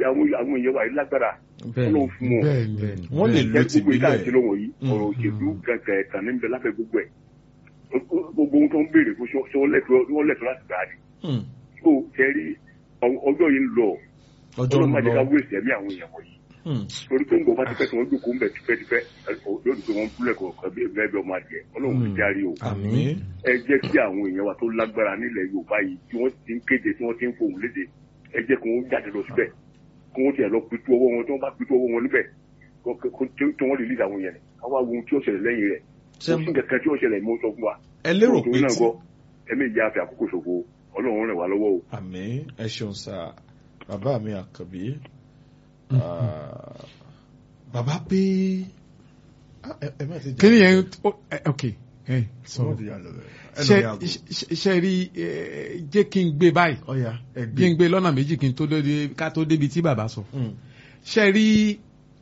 àwọn àwọn èèyàn wa yìí lágbára ọlọ́run fún wọn bẹ́ẹ̀ni bẹ́ẹ̀ni wọ́n lè lo jẹ́ gbogbo ìta tìbílẹ̀ ìṣẹ̀lẹ̀ wọ̀nyí ọ̀rọ̀ òṣèlú kankan ẹ̀tàn níbẹ̀ lábẹ́ gbogbo ẹ̀ gbogbo ohun tó ń béèrè fún ṣé wọ́n lẹ́tọ̀ọ́ láti gbà á ni Hmm. tó tẹ́rí ọjọ́ yìí ń lọ ọjọ́ ọlọ́run ń má jẹ́ ká lọ wéèsì ẹ̀mí àwọn èèyàn wọ̀nyí Hmm. torí pé nǹkan bá ti pẹ́ tí wọ́n jókòó ń bẹ̀ tipẹ́tipẹ́ yóò dùn pé wọ́n ń kúlẹ̀ kọ̀ọ̀kan bí ẹgbẹ́ bí ọmọ adìẹ ọlọ́run ti járe o àmín ẹ jẹ́ kí àwọn èèyàn wa tó lágbára nílẹ̀ yorùbá yìí tí wọ́n ti ń kéde tí wọ́n ti ń fohùn léde ẹ jẹ́ kí wọ́n jáde lọ síbẹ̀ kí wọ́n tiẹ̀ lọ pitú ọwọ́ wọn tí wọ́n bá pitú ọwọ́ wọn níbẹ̀ kó- kó- kó- tí wọ́n lè lé àwọn èèyàn káwá wo ohun tí ó ṣẹlẹ̀ lẹ́yìn rẹ̀ Ṣé- kò sí nǹkan kan tí ó ṣẹlẹ̀ mọ́ sọ fún wa ẹ lérò pé Nítorí náà tí gbọ́ ẹ̀mí ìyá àfi àkókò ṣòfò ọlọ́run rẹ̀ wá lọ́wọ́ o. àmín ẹ ṣeun sá bàbá mi àkànbí Ah, bàbá pé Ah, ẹ ẹ má ti jà kí ni yẹn ó- ẹ- ok ẹ ẹ má sọ̀rọ̀ ti jà lọ bẹ́ẹ̀. ṣe ẹnu mi àgọ́. ṣe- ṣe rí ẹ, jẹ́ kí n gbé báyìí ọ̀ya ẹ kí n gbé lọ́nà méjì kí n tó dé ká tó débi tí bàbá sọ Hmm. ṣe rí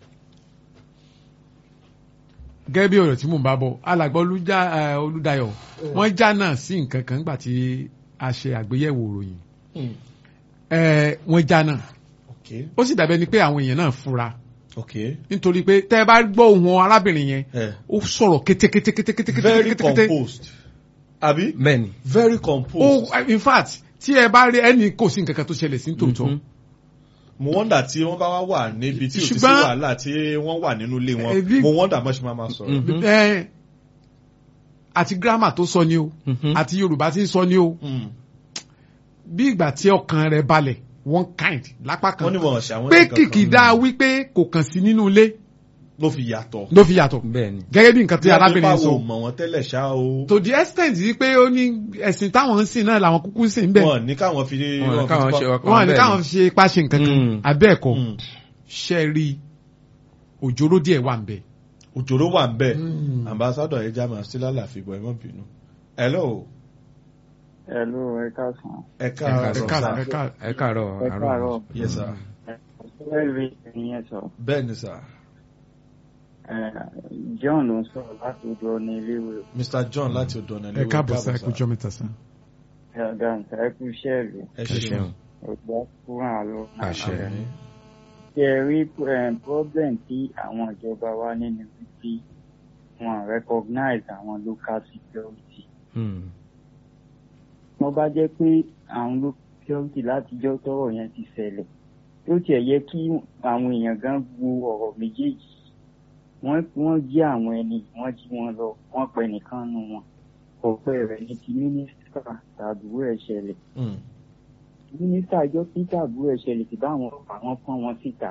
gẹ́gẹ́ bí ọ̀rọ̀ tí mò ń bá bọ̀ alàgbà Olújá ẹ, Olúdayọ̀ wọ́n já náà sí nǹkan kan nígbà tí a ṣe àgbéyẹ̀wò ìròyìn Hmm. ẹ, wọ́n já náà ok ó sì dàbẹ́ ni pé àwọn èèyàn náà fura ok nítorí pé tẹ́ ẹ bá gbọ́ ohùn arábìnrin yẹn Eh. ó sọ̀rọ̀ kétékétékétékété very composed àbí bẹ́ẹ̀ni very ó composed in fact tí ẹ bá rí ẹni kò sí nǹkan kan tó ṣẹlẹ̀ sí tòótọ́ Mhm. mo wọ́ndà tí wọ́n bá wá wà níbi tí ò ti sí Ṣùgbọ́n- wàhálà tí wọ́n wà nínú ilé wọn Ẹbí- mo wọ́ndà mọ́ ṣe máa máa sọ̀rọ̀. Mhm. ẹ àti grammar tó sọ ni o Mhm. àti Yorùbá tí ń sọ ni o Hmm. bí ìgbà tí ọkàn rẹ̀ balẹ̀ one kind lápá kan wọ́n ní wọn ṣe àwọn pé nǹkan kan kìkìdá wípé kò kàn sí nínú ilé ló fi yàtọ̀. ló fi yàtọ̀ bẹ́ẹ̀ni gẹ́gẹ́ bí nǹkan tí arábìnrin sọ. sọ mọ̀ wọ́n tẹ́lẹ̀ ṣá o. to the extent yìí pé ó ní ẹ̀sìn táwọn ń sìn náà làwọn kúkú ń sìn bẹ́ẹ̀ wọn ní káwọn fi Wọn ní káwọn ṣe ọkàn wọn ní bẹ́ẹ̀ káwọn ni. ṣe páṣẹ nǹkan kan Mm. abẹ́ẹ̀kọ́ Hmm. ṣe rí òjòrò díẹ̀ wà ń bẹ̀. òjòrò wà ń bẹ̀ Mm. ambassador ẹja máa sí lálàáfíà bọ̀ ẹ má bínú. hello Hello, ẹ káàsán. ẹ ẹ káàárọ̀ káàárọ̀ sà. ẹ káàárọ̀. ẹ káàárọ̀ Ẹ káàárọ̀. yes sir Ẹ rí ìyẹn sọ. bẹ́ẹ̀ ni sir Ẹ, John ló ń sọ̀rọ̀ láti ojú ọ̀nà iléèwé. mr john láti ọ̀dọ̀ ọ̀nà ẹ káàbọ̀ sí ẹkú jọ mẹ́ta sá. Ẹ ọ̀gá nǹkan ẹ kú iṣẹ́ ìlú. ẹ ẹ ṣeun ṣeun Ọ̀gbá kúrò àlọ́. Àṣẹ. Àmín. Ṣé ẹ rí eh, problem tí àwọn ìjọba wa nínú wípé wọn recognize àwọn local security. Hmm. Wọ́n bá jẹ́ pé àwọn local security látijọ́ tọ́rọ̀ yẹn ti ṣẹlẹ̀. Ó tiẹ̀ yẹ kí àwọn èèyàn gan wo ọ̀rọ̀ méjèèjì. Wọ́n wọ́n jí àwọn ẹni wọ́n jí wọn lọ wọ́n pẹ nìkan nù wọn. Ọ̀pẹ rẹ̀ ní ti mínísítà tàbúrò ẹ̀ ṣẹlẹ̀. Hmm. mínísítà ìjọ peter àbúrò ẹ̀ṣẹ̀lẹ̀ tí báwọn ọlọ́pàá wọn pọ́n wọn síta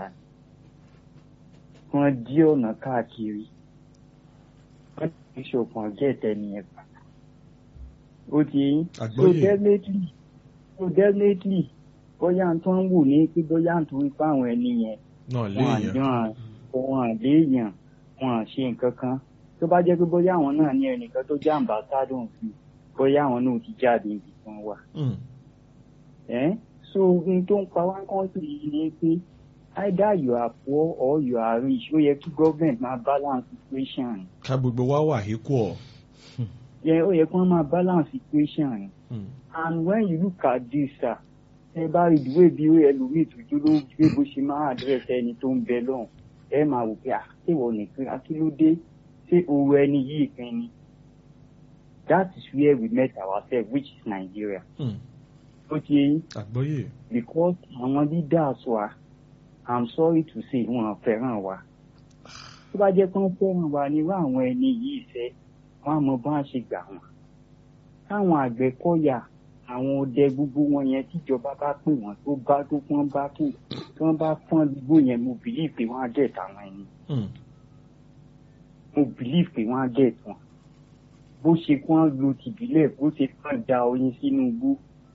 wọ́n dí ọ̀nà káàkiri wọ́n ti ṣòkan gẹ̀ẹ́tẹ̀ nìyẹn pa ó ti yín so Àgbọ́yé. definitely so definitely bóyá tó ń wù ní pé bóyá tó ń pa àwọn ẹni yẹn náà wọn léèyàn àjọ wọn àléèyàn wọn à ṣe nǹkan kan tó bá jẹ́ pé bóyá àwọn náà ní ẹnìkan tó jẹ́ àmbásádọ̀ sí bóyá àwọn náà ti jáde ibi tí wọ́n wà Hmm. eh? so ohun tó ń pa wá kọ́ńtì yìí ni pé either you are poor or you are rich ó yẹ kí government máa balance equation ká gbogbo wa wà equal. yẹ ó yẹ kí wọ́n máa balance equation Hmm. and when you look at this sir ẹ bá rí ìdúró bí ó ẹlòmíì tójú ló gbé bó ṣe máa address ẹni tó ń bẹ lọ́hùn ẹ máa wò pé àtẹ̀wọ̀ nìkan akílódé ṣé owó ẹni yìí kan ni that is where we met ourselves which is Nigeria Hmm. ó ti yẹ yín àgbọ́yé. because àwọn leaders wa i'm sorry to say wọn fẹ́ràn wa tó bá jẹ́ pé wọ́n fẹ́ràn wa nírú àwọn ẹni yìí fẹ́ wọ́n á mọ bá a ṣe gbà wọ́n káwọn àgbẹ̀kọ̀yà àwọn ọdẹ gbogbo wọn yẹn tíjọba bá pè wọ́n tó bá tó pọ́n bá kù tí wọ́n bá pọ́n gbogbo yẹn mo believe pé wọ́n á get àwọn ẹni Hmm. mo believe pé wọ́n á get wọn bó ṣe kí wọ́n lo tìbílẹ̀ bó ṣe kí wọ́n da oyin sínú igbó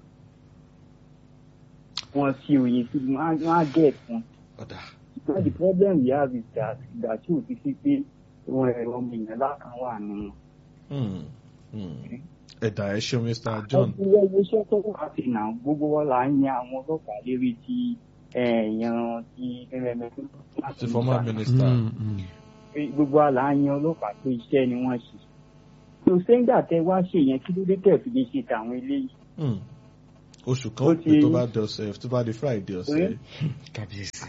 wọ́n fi oyin sínú wọ́n á- wọ́n á get wọn. ọ̀dà. But the problem we have is that ìgbà tí òfin sí pé wọn ẹ̀rọ ọmọ èèyàn lákan wà nínú. Hmm. Hmm. ẹ̀dà ẹ ṣeun mr john. Ọkùnrin ẹgbẹ́ iṣẹ́ tó wà sí náà gbogbo wa là ń yan àwọn ọlọ́pàá lérí ti ẹ̀yàn ti ẹ̀rẹ̀mẹ̀ ti former minister. Mm, mm. Gbogbo wa là ń yan ọlọ́pàá pé iṣẹ́ ni wọ́n ṣe. So sẹ́ńgbà tẹ wá ṣe yẹn kí ló dé tẹ̀ fi lè ṣe tàwọn eléyìí. Hmm. oṣù kan Ó ó pè ti- tó bá di ọ̀sẹ̀ tó bá di friday ọ̀sẹ̀ Oye. yìí. kábíyèsí.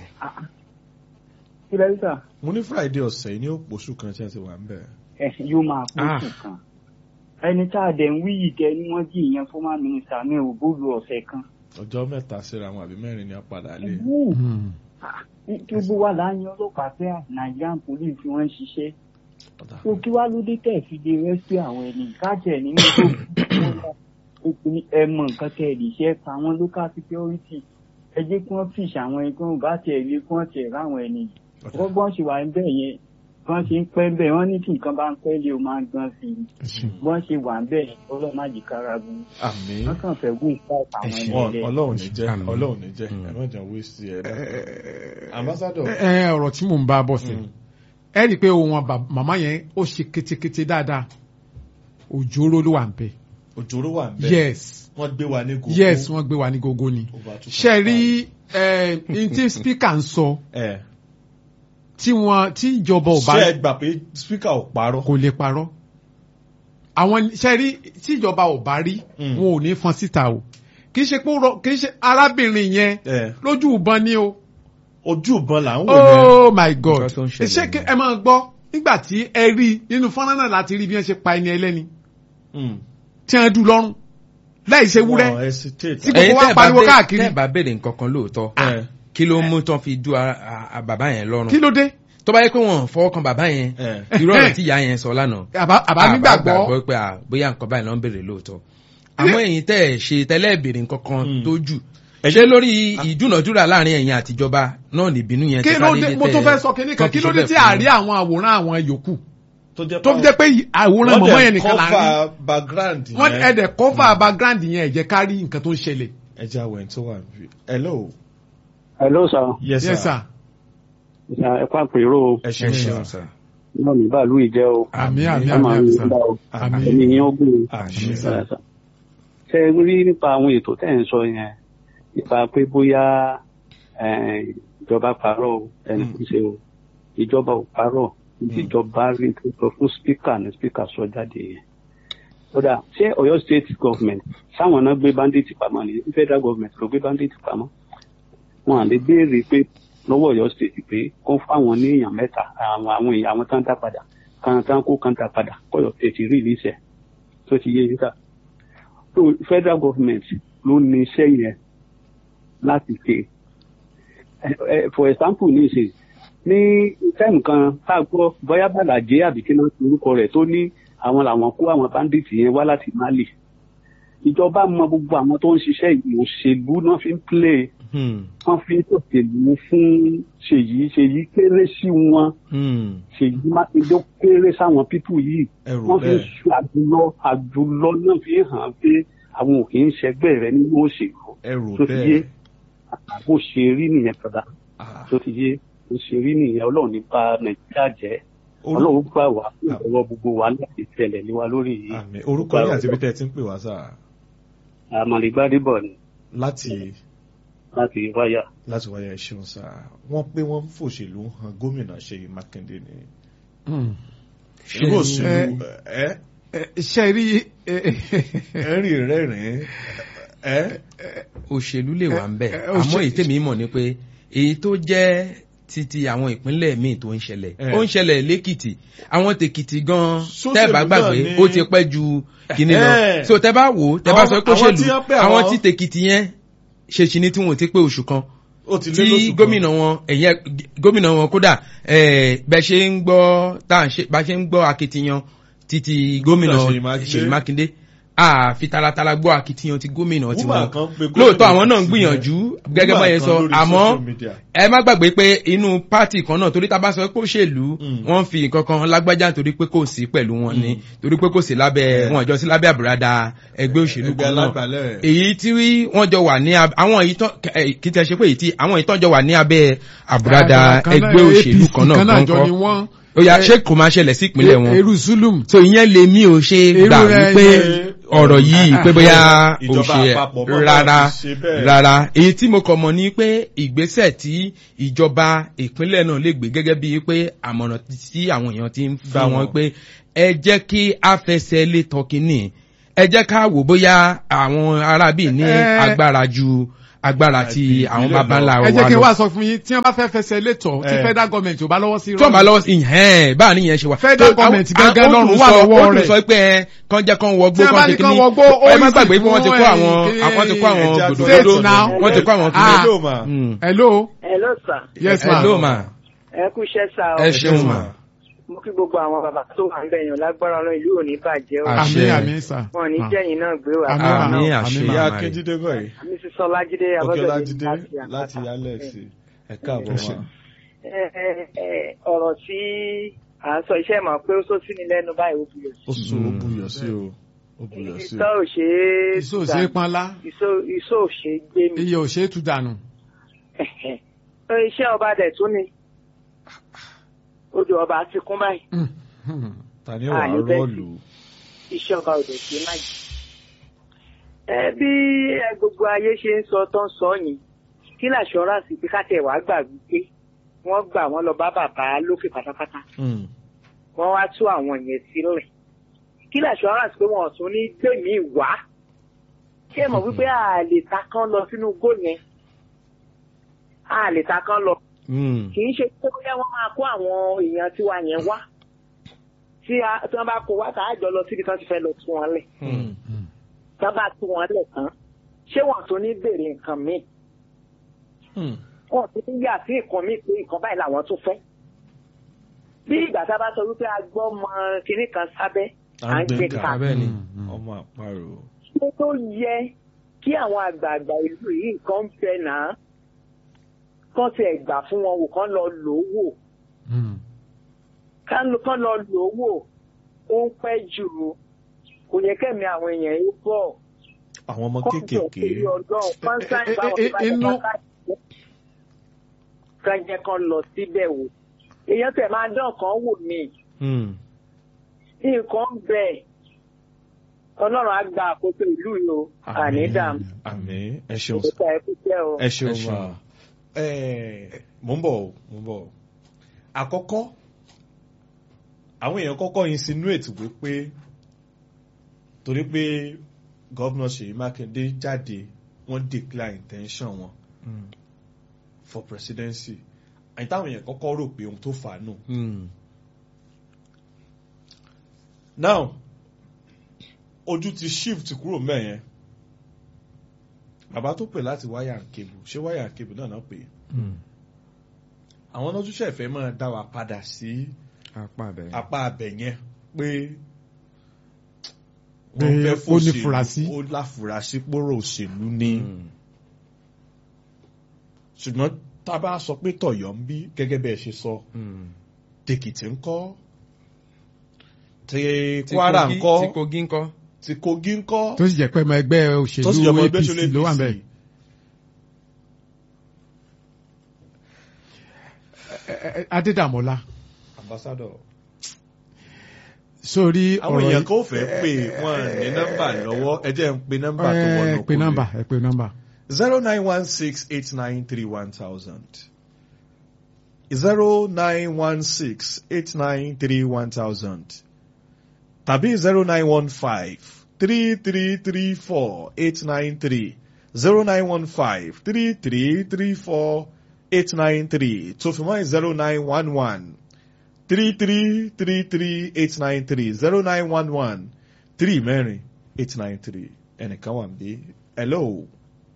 kí lẹ́yìn sà mo ní friday ọ̀sẹ̀ yìí ní òpó oṣù kan tí a ti wà ń bẹ̀. ẹ yóò máa kó Ah. oṣù kan ẹni tá a dẹ̀ ń wí yìí tẹ ni wọ́n jí ìyẹn former minister ní òbólú ọ̀sẹ̀ kan ọjọ́ mẹ́ta síra wọn àbí mẹ́rin ni a padà lé. Hmm. gbogbo wa là ń yan ọlọ́pàá pé nigerian police tí wọ́n ń ṣiṣẹ́ Ọ̀dà. tó kí wá ló dé tẹ̀ fi de rescue àwọn ẹni kájẹ̀ nínú tó ẹ mọ nǹkan tẹ̀ lè ṣe pa àwọn local security ẹ jẹ́ kí wọ́n fìṣ àwọn ẹni kí wọ́n bá tiẹ̀ rí kí wọ́n tiẹ̀ ráwọn ẹni Ọ̀dà. gbọ́gbọ́n ṣe wà níbẹ̀ yẹn wọ́n ṣe ń pẹ́ bẹ́ẹ̀ wọ́n ní kí nǹkan bá ń pẹ́ lé o máa ń gbọ́n sí i wọ́n ṣe wà níbẹ̀ yẹn ọlọ́màjì kárabu àmì wọ́n kàn fẹ́ wú ìfá àwọn ẹni Wọn- ẹlẹ́ ọlọ́run ní jẹ́ Àmín. ọlọ́run ní jẹ́ Mm. ẹ má jẹun wíṣí ẹ dákun. ambassador ẹ ẹ, ọ̀rọ̀ tí mò ń bá bọ̀ sí Mm. ẹ rí i pé ohun àbá- màmá yẹn ó ṣe ketekete dáadáa òjòrò ló wà ń bẹ òjòrò wà ń bẹ̀ yes wọ́n gbé wa ní gògó yes wọ́n gbé wa ní gógó ni Over two ṣe point rí ẹ n tí speaker ń sọ ẹ tí wọn tí ìjọba ò bá ṣé ẹ gbà pé speaker ò parọ́ kò lè parọ́ àwọn ṣe rí tí ìjọba ò bá rí Mm. wọn ò ní fọn síta o kì í ṣe pé ó rọ- kì í ṣe arábìnrin yẹn ẹ lójú ìbọn ni o ojú ìbọn là ń wò yẹn oh my god Nǹkan tó ń ṣẹlẹ̀ ṣé kí ni. ẹ máa gbọ́ nígbà tí ẹ rí nínú fọ́nrán náà láti rí bí wọ́n ṣe pa ẹni ẹlẹ́ni Mm. tí wọ́n dùn lọ́rùn láì ṣe wúrẹ́ Wọn hesitate. Tí- gbogbo wa tẹ́ ẹ bá pariwo bè- káàkiri. tẹ́ ẹ bá béèrè nǹkan kan lóòótọ́ ẹ kí ló mú tán fi du a- a- a bàbá yẹn lọ́rùn kí ló dé tó bá yẹ pé wọn fọwọ́ kan bàbá yẹn ẹ irú ọ̀rọ̀ tí ìyá yẹn sọ lánàá àbá àbá nígbàgbọ́ pé à, bóyá nǹkan báyìí ló ń béèrè lóòótọ́ àmọ́ ẹ̀yin tẹ́ ẹ̀ ṣe tẹ́lẹ̀ béèrè nǹkan kan Mm. tó jù ṣé lórí ìdúnàdúrà láàrin ẹ̀yin àtijọba náà nìbínú yẹn kí ti ló ká dé dédé mo tẹ́ tún fẹ́ sọ kínní kan tán kí fi ló ṣe dé bẹ́ẹ̀ tí fún àárí àwọn àwòrán àwọn yòókù tó jẹ́ tó fi jẹ́ pé àwòrán mọ̀mọ́ yẹn nìkan là ń rí cover background wọ́n yẹn. ẹ̀dẹ̀ cover background yẹn ẹ jẹ́ ká rí nǹkan tó ń ṣẹlẹ̀ ẹ jẹ́ àwẹ̀ tó wà níbí. hello. hello sir yes yes sir. sir ẹ kó àpérò ẹ ẹ ṣeun ṣeun sir. sir. náà ní bàálù ìjẹ́ o àmì àmì ẹ àmì máa àmì ń sir gbà o àmì ẹni yín ó gùn àmì sir. ṣe é rí nípa àwọn ètò tẹ́ ẹ̀ ń sọ yẹn nípa pé bóyá eh, ìjọba parọ́ o, ẹni kò ṣe o ìjọba ò parọ́ tí ìjọba rí tó sọ fún spíkà ní spíkà sọ jáde yẹn. kódà ṣé Ọ̀yọ́ state government sáwọn náà gbé bandit pamọ́ ni federal government ló gbé bandit pamọ́ wọn à lè béèrè pé lọ́wọ́ Ọ̀yọ́ state pé kó fáwọn ní èèyàn mẹ́ta àwọn àwọn èèyàn àwọn tán dá padà kan tán kó kan dá padà kọ́yọ̀ state rí ìlísẹ̀ tó ti yé yín ká so federal government ló ní iṣẹ́ yẹn láti ṣe Eh, eh, for example ní ìṣe ní time kan tá a gbọ́ bóyá bàlàjẹ́ àbí kí náà ti orúkọ rẹ̀ tó ní àwọn làwọn kó àwọn bandits yẹn wá láti Mali ìjọba mọ gbogbo àwọn tó ń ṣiṣẹ́ yìí òṣèlú náà fi ń play Hmm. wọ́n fi ń ṣòṣèlú fún ṣèyí ṣèyí kéré sí wọn Hmm. ṣèyí mákindé kéré sáwọn pípù yìí ẹrù wọ́n fi ń bẹ́ẹ̀. ṣe àjùlọ àjùlọ náà fi hàn pé àwọn ò kì í ṣẹgbẹ́ rẹ nínú òṣèlú ẹrù tó ti yé bẹ́ẹ̀. bó ṣe rí nìyẹn padà Ah, tó ti yé bó ṣe rí nìyẹn ọlọ́run ní bá nàìjíríà jẹ́ orú- ọlọ́run gbà wá fún ìrọ̀wọ́ gbogbo wa láti tẹ̀lẹ̀ ní wa lórí yìí àmì orúkọ yín àti ibi tẹ́ ẹ ti ń pè wá sáà àmàlẹ́gbádébọ̀ ni láti láti wáyà. láti wáyé ẹ ṣeun sáà wọ́n pé wọ́n ń fòṣèlú hàn gómìnà Ṣèyí Mákindé ni. Hmm. irú òṣèlú ẹ Ẹ, ṣe rí ẹ, ẹ rí rẹ́rìn-ín ẹ òṣèlú lè wà ń bẹ̀ ẹ, àmọ́ òṣè- èyí tèmi mọ̀ ni pé èyí tó jẹ́ títí àwọn ìpínlẹ̀ míì tó ń ṣẹlẹ̀ Eh. ó ń ṣẹlẹ̀ lẹ́kìtì àwọn tèkìtì gan Sóṣèlú tẹ́ ẹ bá náà gbàgbé ni- ó ti pẹ́ ju kinní lọ Eh. so tẹ́ bá wò ó tẹ́ bá Àwọn- sọ pé àwọn tí òṣèlú wọ́n pè àwọn àwọn- tí tèkìtì yẹn ṣe ṣì ní tí wọn ò ti pé oṣù kan ó ti lé tí lóṣù kan. gómìnà wọn ẹ̀yẹ gómìnà wọn kódà eh, bẹ́ ṣe ń gbọ́ tá à ń ṣe bá ṣe ń gbọ́ akitiyan títí gómìnà Ṣèyí Mákindé. Ṣèyí Mákindé àfi taratara gbọ́ akitiyan ti gómìnà tiwọn Woman kan pe gómìnà lóòótọ́ àwọn náà ń sílẹ̀. gbìyànjú gẹ́gẹ́ Woman bá yẹn kan sọ lórí àmọ́ social media. ẹ má gbàgbé pé inú pátì kan náà torí tá a bá sọ pé òṣèlú Mm. wọ́n fi nǹkan kan lágbájá torí pé kò sí pẹ̀lú wọn ni Mm. torí pé kò sí lábẹ́ Yeah. wọn àjọ sí lábẹ́ àbúradà ẹgbẹ́ òṣèlú Ẹgbẹ́ kan náà alágbàlẹ̀. èyí tí wọ́n jọ wà ní ab- àwọn èyí tán eh, kì í tẹ́ ṣe pé èyí tí àwọn èyí tán jọ wà ní abẹ́ àbúradà kan náà, ẹgbẹ́ òṣèlú APC kan náà kan náà jọ kọ́ńkọ́ ni wọ́n. ó yá Eh, ṣé kò máa ṣẹlẹ̀ sí ìpínlẹ̀ wọn eru zulum so ìyẹn lè mí ò ṣe Irú gbà ẹ- wípé ẹ- ọ̀rọ̀ yìí pé bóyá ò Ìjọba ṣe àpapọ̀ bọ́ bá rárá ti ṣe bẹ́ẹ̀. rárá èyí tí mo kàn mọ̀ ní pé ìgbésẹ̀ tí ìjọba ìpínlẹ̀ náà lè gbé gẹ́gẹ́ bíi pé àmọ̀ràn tí àwọn èèyàn ti ń Gbà fún wọ́n. wọn pé ẹ jẹ́ kí a fẹsẹ̀ lé tọkínì ẹ jẹ́ ká wò bóyá àwọn arábì ní Eh. agbára ju agbára ti Àti àwọn ìbílẹ̀ baba ńlá ẹ wa jẹ́ kí n lọ. wá sọ fún yín tí wọ́n bá fẹ́ fẹsẹ̀ létọ̀ tí Eh. federal government ò bá lọ́wọ́ sí tí wọ́n bá lọ́wọ́ sí ìhẹ́n báà níyẹn ṣe wà. Federal Tó- government àwọn- gangan àwọn- lọ́rùn ó wà tún sọ- lọ́wọ́ ó tún rẹ̀. sọ pé ẹ kàn jẹ́ kàn wọgbó Tí wọ́n bá kàn ní ṣe kán kíní. wọgbó, ó ẹ má easy gbàgbé pé wọ́n ti kó fún, àwọn eh, àwọn ti kó àwọn Ẹja gòdògòdò States now. wọ́n ti kó àwọn Ah. kíní. Hello, ma. Mm. hello Hello sir. yes ma hello ma Ẹ kú iṣẹ́ sá o. ẹ ṣeun ma. Mo kí gbogbo àwọn bàbá tó wà ń bẹ̀ yàn lágbára ọlọ́run ìlú ò ní bàjẹ́ o. Ah. àmín àṣẹ. àmín sà Wọn ò ní Ah. jẹ́yìn náà gbé wà. Àmín, ma. àmì Àmín, àṣẹ ma. ìyá màmá rẹ̀. akíndídé báyìí Mrs. Ọlájídé ọ̀gẹ́lájídé Abọ́dẹ̀dé láti alẹ́sì ẹ káàbọ̀ Ẹ ṣé. ma. Ẹ ẹ ẹ ọ̀rọ̀ tí à ń sọ iṣẹ́ mọ̀ pé ó sọ sí ni lẹ́nu báyìí ó buyọ̀ sí. ó sùn ó buyọ̀ sí o ó buyọ̀ sí Ìsọ́ o. ò ṣe é iṣẹ́ ò ṣe é panlá Ìsọ́ ìsọ́ ò ṣe é gbé mi. iye ò ṣe é tú dànù Iṣẹ́ ọba dẹ̀ tún ni. Odò ọba ti kún báyìí. Mm, mm. ta ni Ah, wàá ní bẹ́ẹ̀ rọ́ọ̀lù. iṣẹ́ ọba òde ṣe má jì. ẹ bí ẹ gbogbo ayé ṣe ń sọ tó ń sọ yìí kí làṣọránsì pé káàtẹ wàá gbà wípé wọ́n gbà wọ́n lọ bá bàbá lókè pátápátá Mm. wọ́n wá tú àwọn yẹn sílẹ̀ kí làṣọránsì pé wọ́n ò tún ní gbèmí wá ṣé ẹ mọ̀ wípé a lè ta kán lọ sínú igbó yẹn a lè ta kán lọ Mm. kì í ṣe pé bóyá wọ́n máa kó àwọn èèyàn tiwa yẹn wá tí a- tí wọ́n bá kó wá tá a jọ lọ síbi tí wọ́n ti fẹ́ lọ tú wọn lẹ̀ Mm. tá bá tú wọn lẹ̀ tán ṣé wọ́n tún ní béèrè nǹkan míì Mm. wọ́n tún ní yà sí nǹkan míì pé nǹkan báyìí làwọn tún fẹ́. bí ìgbà tá a bá sọ wípé a gbọ́ mọ kinní kan sábẹ́ à ń gbé ká abẹ́ ni. ọmọ àparò. ṣé tó yẹ kí àwọn àgbààgbà ìlú yìí nǹkan ń bẹ náà kán tiẹ̀ gbà fún wọn wò kán lọ lò ó wò Mm. kán lọ kán lọ lò ó wò ó ń pẹ́ jù ú. kò yẹ kẹ́mi àwọn èèyàn yìí bọ̀ àwọn ọmọ kọ́ńtò kéékèèké torí ọlọ́run kọ́ńtà Eh, eh, eh, inú- kan jẹ́ kan lọ síbẹ̀ wò èèyàn tẹ̀ máa dán kan wò mí Mm. nǹkan ń bẹ ọlọ́run á gba àkóso ìlú yìí o àní dààmú àmín ẹ ṣeun ìgbésẹ̀ ẹ kú jẹ́ o. ẹ ṣeun Ẹ ṣeun. ma. Ẹ, mò ń bọ̀ o, mò ń bọ̀ o. àkọ́kọ́ àwọn èèyàn kọ́kọ́ insinuate wípé torí pé gọ́vnà Ṣèyí Mákindé jáde wọ́n declare intention wọn Mm. for presidency àyìn táwọn èèyàn kọ́kọ́ rò pé ohun tó fà á nù. Mm. now ojú ti shift kúrò mẹ́yẹn bàbá tó pè láti wáyà and cable ṣé wáyà and cable náà náà pè é Mm. àwọn náà tún ṣẹ̀fẹ̀ máa dá wa padà sí apá abẹ́. apá abẹ yẹn pé Pé wọ́n fẹ́ ó fòṣèlú nífurasí. ó láfurasí pòrò òṣèlú ní Mm. ṣùgbọ́n tá a bá sọ pé tọ̀yọ́ ń bí gẹ́gẹ́ bẹ́ẹ̀ ṣe sọ Mm. tèkìtì ń kọ́ tí Ti kwara ń Kogi- kọ́ ti Kogi ń kọ́. tí kogi ń kọ́ tó sì jẹ́ pé ọmọ ẹgbẹ́ òṣèlú tó sì jẹ́ ọmọ ẹgbẹ́ APC ìṣòlẹ̀ ló wà APC. bẹ́ẹ̀. Adédàmọ́lá ambassador sórí àwọn ọ̀rọ̀ èèyàn yìí- kò fẹ́ pé wọ́n ní nọ́mbà lọ́wọ́ ẹ jẹ́ ń pe nọ́mbà tó ẹ wọnú pe nọ́mbà ẹ pe nọ́mbà. zero nine one six eight nine three one thousand zero nine one six eight nine three one thousand tàbí zero nine one five three three three four eight nine three zero nine one five three three three four eight nine three tó fi mọ́ zero nine one one three three three three eight nine three zero nine one one three mẹ́rin eight nine three ẹnìkan wà ń bí hello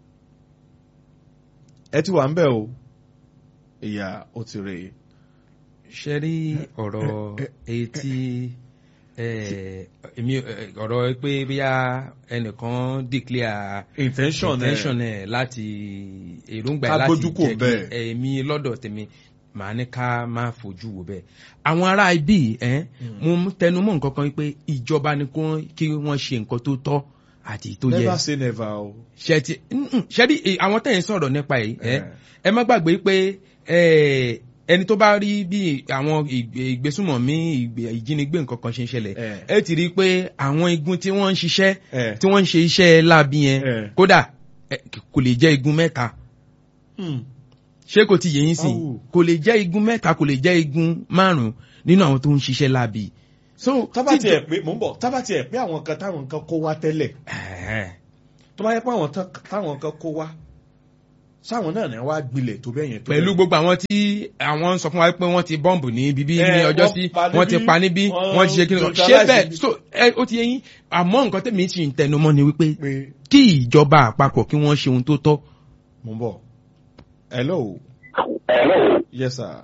ẹ ti wà ń bẹ̀ o ìyá ó ti rè é. ṣe rí ọ̀rọ̀ etí èmi eh, ọ̀rọ̀ pé bíyà ẹnìkan declare intention intention ẹ ẹ̀ láti èròǹgbà Ká ẹ̀ láti gbójú kò jẹ́ kí bẹ́ẹ̀. èmi lọ́dọ̀ tèmi màá ní ká má fojú wo bẹ́ẹ̀. àwọn ará ibi ẹ̀ mo ń tẹnu mọ́ nǹkan kan pé ìjọba ni kó- kí wọ́n ṣe nǹkan tó tọ́ àti tó yẹ never say never o. ṣẹ́tì ṣẹ́rí àwọn tẹ̀yìn sọ̀rọ̀ nípa ẹ̀ ẹ́ Eh. ẹ má gbàgbé pé eh, ẹni tó bá rí bí àwọn ìgbé- ìgbésùmọ̀mí ìgbé- ìjínigbé nǹkan kan ṣe ń ṣẹlẹ̀ Eh. ẹ ti rí i pé àwọn igun tí wọ́n ń ṣiṣẹ́ Eh. tí wọ́n ń ṣe iṣẹ́ láabi yẹn Eh. kódà eh, kò lè jẹ́ igun mẹ́ta Hmm. ṣé kò ti yẹ yín sìn Awu. kò lè jẹ́ igun mẹ́ta kò lè jẹ́ igun márùn-ún nínú àwọn tó ń ṣiṣẹ́ láabi so tábà tí- tiẹ̀ pé mò ń bọ̀ tábà tiẹ̀ pé àwọn kan táwọn kan kó wá tẹ́lẹ̀ Ẹ̀hẹ́n. tó bá yẹ pé àwọn tán- táwọn kan kó wá sáwọn náà ní wá gbilẹ̀ tó bẹ́ẹ̀ yẹn tó pẹ̀lú bẹ́ẹ̀. gbogbo àwọn tí àwọn ń sọ fún wa pé wọ́n ti bọ́ǹbù ní bíbí ní Eh, ọjọ́ wọ́n sí pa wọ́n ti níbí, pa níbí wọ́n wọ́n ti ṣe kí ni ṣé neutralize bẹ́ẹ̀ níbí. so ẹ ó ti yẹ yín àmọ́ nǹkan tẹ̀mí ti ń tẹnumọ́ ni wípé pé kí ìjọba àpapọ̀ kí wọ́n ṣe ohun tó tọ́ mò ń bọ̀ hello yes sir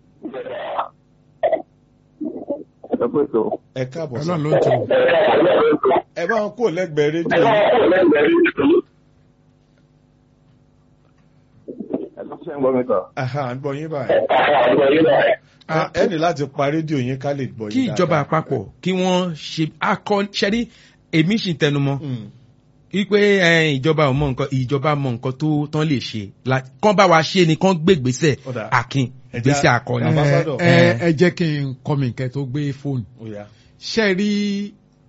ẹ káàbọ̀ sir ọlọ́run ló ń tó ẹ bá wọn kó lẹ́gbẹ̀ẹ́ rédíò yìí. Aha, à ń gbọ́ yín báyìí. Ah, ẹ ní láti pa rédíò yín ká lè gbọ́ yín kí ìjọba dáadáa. àpapọ̀ kí wọ́n ṣe akọ ṣẹ́rí èmi sì ń tẹnumọ́ Mm. wípé ẹ, ìjọba ò mọ nǹkan ìjọba mọ nǹkan tó tán lè ṣe La- kán bá wa ṣe ni kán gbé gbèsè Ọ̀dà. akin Ẹja- gbèsè akọni. Ẹ, Ambassador. ẹ ẹ jẹ́ kí n kọ́ mi nǹkan tó gbé fóònù Ó yá. ṣe rí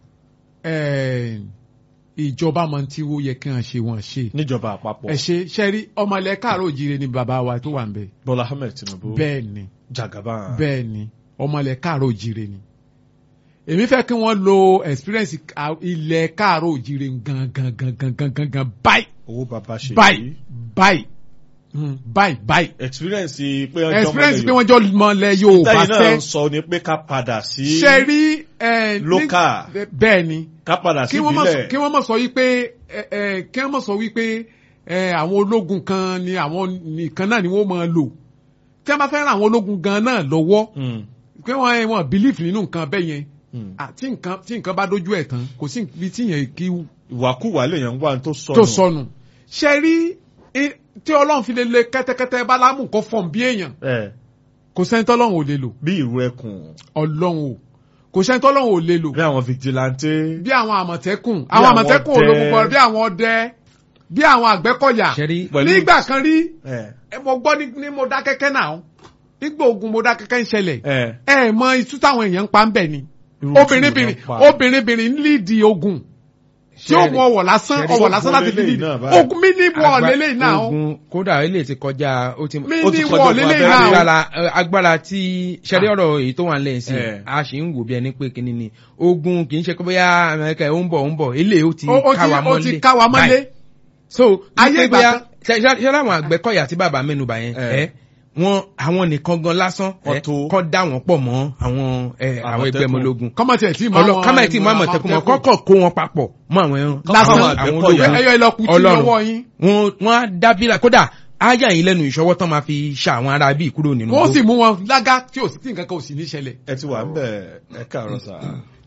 ẹ, ìjọba mọ tí ó yẹ kí wọ́n ṣe wọ́n ṣe níjọba àpapọ̀ ẹ ṣe ṣe rí ọmọlẹ káàró òjìrè ni bàbá wa tó wà ń bẹ Bọ́lá Ahmed Tinubu bẹ́ẹ̀ ni Jagaban bẹ́ẹ̀ ni ọmọlẹ káàró òjìrè ni èmi fẹ́ kí wọ́n lo experience ka- ilẹ̀ káàró òjìrè gangan gangan gangan gangan báyìí owó bàbá ṣe báyìí báyìí Mm, báyìí báyìí experience pé ọjọ́ experience pé mọ́lẹ̀ wọ́n jọ mọ̀lẹ́ Yorùbá tẹ́yìn náà fẹ́ ń sọ ni pé ká padà sí ṣe rí ẹ, ní- Local. bẹ́ẹ̀ ni ká padà sí kí wọ́n má sọ- ìbílẹ̀ kí wọ́n mọ̀ sọ wípé ẹ, ẹ, kí wọ́n mọ̀ sọ wípé ẹ, àwọn ológun kan ni àwọn nìkan náà ni wọ́n máa lò tí wọ́n bá fẹ́ ran àwọn ológun gan náà lọ́wọ́ Mm, pé wọ́n wọ́n believe nínú nǹkan bẹ́ẹ̀ yẹn mm. Ah, tí nǹkan tí nǹkan bá dójú ẹ̀ tán kò sí ibi tí yẹn kí ìwàkúwà lèèyàn ń wá tó sọnù tó sọnù ṣe rí i- tí ọlọ́run fi lè le kẹ́tẹ́kẹ́tẹ́ bálámù kó fọ̀n bí èèyàn ẹ kò sẹ́ni tọ́lọ́run ò lè lò bí ìrù ẹkùn ọlọ́run ò kò sẹ́ni tọ́lọ́run ò lè lò bí àwọn vigilante bí àwọn àmọ̀tẹ́kùn àwọn àwọn àmọ̀tẹ́kùn ọdẹ. ológun kan bí àwọn ọdẹ bí àwọn àgbẹ̀kọ̀yà ṣẹ́rí Pẹ̀lú- nígbà kan rí ẹ ẹ, mo gbọ́ ní ní Mọdákẹ́kẹ́ náà nígbà ogun Mọdákẹ́kẹ́ ń ṣẹlẹ̀ ẹ ẹ mọ itú táwọn èèyàn ń pa ń bẹ̀ ni irú tí obìnrin-bìnrin wọ́n pa. obìnrin-bìnrin ń líìdì ogun tí ó Ṣẹ́rí- mú ọwọ́ lásán ṣẹ́rí ọwọ́ lásán láti fi ogun líìdì lélẹ́yìn náà báyìí. ogun mí ní wọ́ọ̀ lélẹ́yìn náà ó. ogun kódà ilé ti kọjá ó ti mí ó ti ní kọjá wọ́ọ̀ ogun lélẹ́yìn abẹ́rẹ́. náà ó. agbára ẹ, agbára tí ṣẹ́rí ọ̀rọ̀ èyí tó wà nílẹ̀ sí Eh. a sì ń wò bí ẹni pé kíní ni ogun kì í ṣe pé bóyá Amẹ́ríkà ó ń bọ̀ ó ń bọ̀ ilé ó ti Ó- ó ti- ká wa ó mọ́lé ti ká wa mọ́lé. Báyìí. so Ayé ayé ìgbà bóyá kan- ṣe ṣe láwọn àgbẹ̀kọ̀yà tí bàbá mẹ́nuba yẹn Eh. ẹ wọn àwọn nìkan gan lásán Wọ́n ẹ, tó. kọ́ dá wọn pọ̀ mọ́ àwọn ẹ, àwọn ẹgbẹ́ Àmọ̀tẹ́kùn. ọmọ ológun kọ́mọ̀tì ẹ̀ tí mọ ọlọ kámẹ́ tí mo àmọ̀tẹ́kùn mọ̀ kọ́kọ́ kó wọn papọ̀ mọ́ àwọn ẹran lásán àwọn àwọn Àgbẹ̀kọ̀yà. ológun ẹyọ ìlọkùn tí Ọlọ́run. lọ́wọ́ yín wọn wọn á dábìlà kódà áyà yín lẹ́nu ìṣọwọ́ tán máa fi ṣa àwọn ará bíi kúrò nínú wọ́n igbó. sì mú wọn lágá tí ò sí tí nǹkan kan ò sì ní ṣẹlẹ̀. ẹ ti wà ń bẹ̀ ẹ káàárọ̀ sà.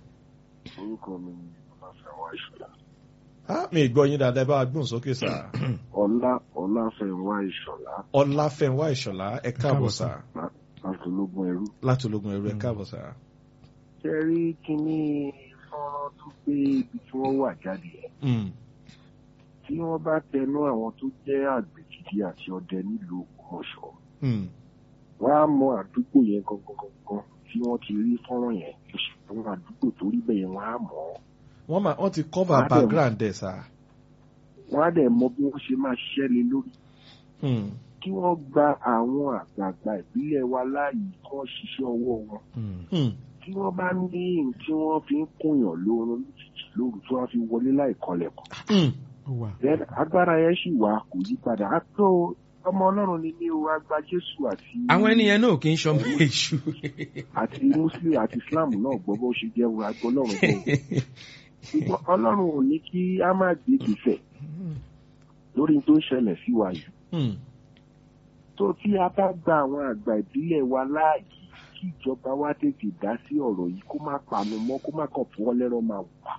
orúkọ mi ni ọláfẹ́wá ìṣọ̀lá á mi gbọ́ yín dáadáa ẹ bá wa gbóhùn sókè sà. ọlá ọláfẹ́wá ìṣọ̀lá ọláfẹ́wá ìṣọ̀lá ẹ káàbọ̀ sà láti ológun ẹrú. láti ológun ẹrú ẹ káàbọ̀ sà. ṣe rí kínní fọ́nrán tó gbé ibi tí wọ́n wà jáde yẹn Mm, tí wọ́n bá tẹnu àwọn tó jẹ́ àgbẹ̀ gidi àti ọdẹ nílùú Ògbómọ̀ṣọ́ mm, wọ́n á mọ àdúgbò yẹn gangan gangan tí wọ́n ti rí fọ́nrán yẹn àwọn àdúgbò tó rí bẹ́ẹ̀ yẹn wọ́n á mọ̀ ọ́ wọ́n máa wọ́n ti cover Adé. background ẹ̀ sà. wọ́n á dẹ̀ mọ bí wọ́n ṣe máa ṣiṣẹ́ lé lórí Mm, kí wọ́n gba àwọn àgbààgbà ìbílẹ̀ wa láàyè kí wọ́n ṣiṣẹ́ ọwọ́ wọn Mm. mm, tí wọ́n bá ní ohun tí wọ́n fi ń kóyàn lóorun lójijì lóru tí wọ́n fi wọlé láì kọlẹ̀kùn mm. ó wà. Then agbára yẹn sì wà kò yí padà á tó ọmọ ọlọ́run ni ní o agba jésù àti àwọn ènìyàn náà kì í ṣọmọ èṣù. àti muslim àti islam náà gbọ́ bó ṣe jẹ́ wọn agbọ́ ọlọ́run tó ṣùgbọ́n ọlọ́run ò ní kí a má gbé gbèsè lórí tó ń ṣẹlẹ̀ sí wa yìí Mm. tó tí a bá gba àwọn àgbà ìbílẹ̀ wa láàyè kí ìjọba wa tètè dá sí ọ̀rọ̀ yìí kó má panu mọ́ kó má kàn fún wọn lẹ́rọ̀ máa wà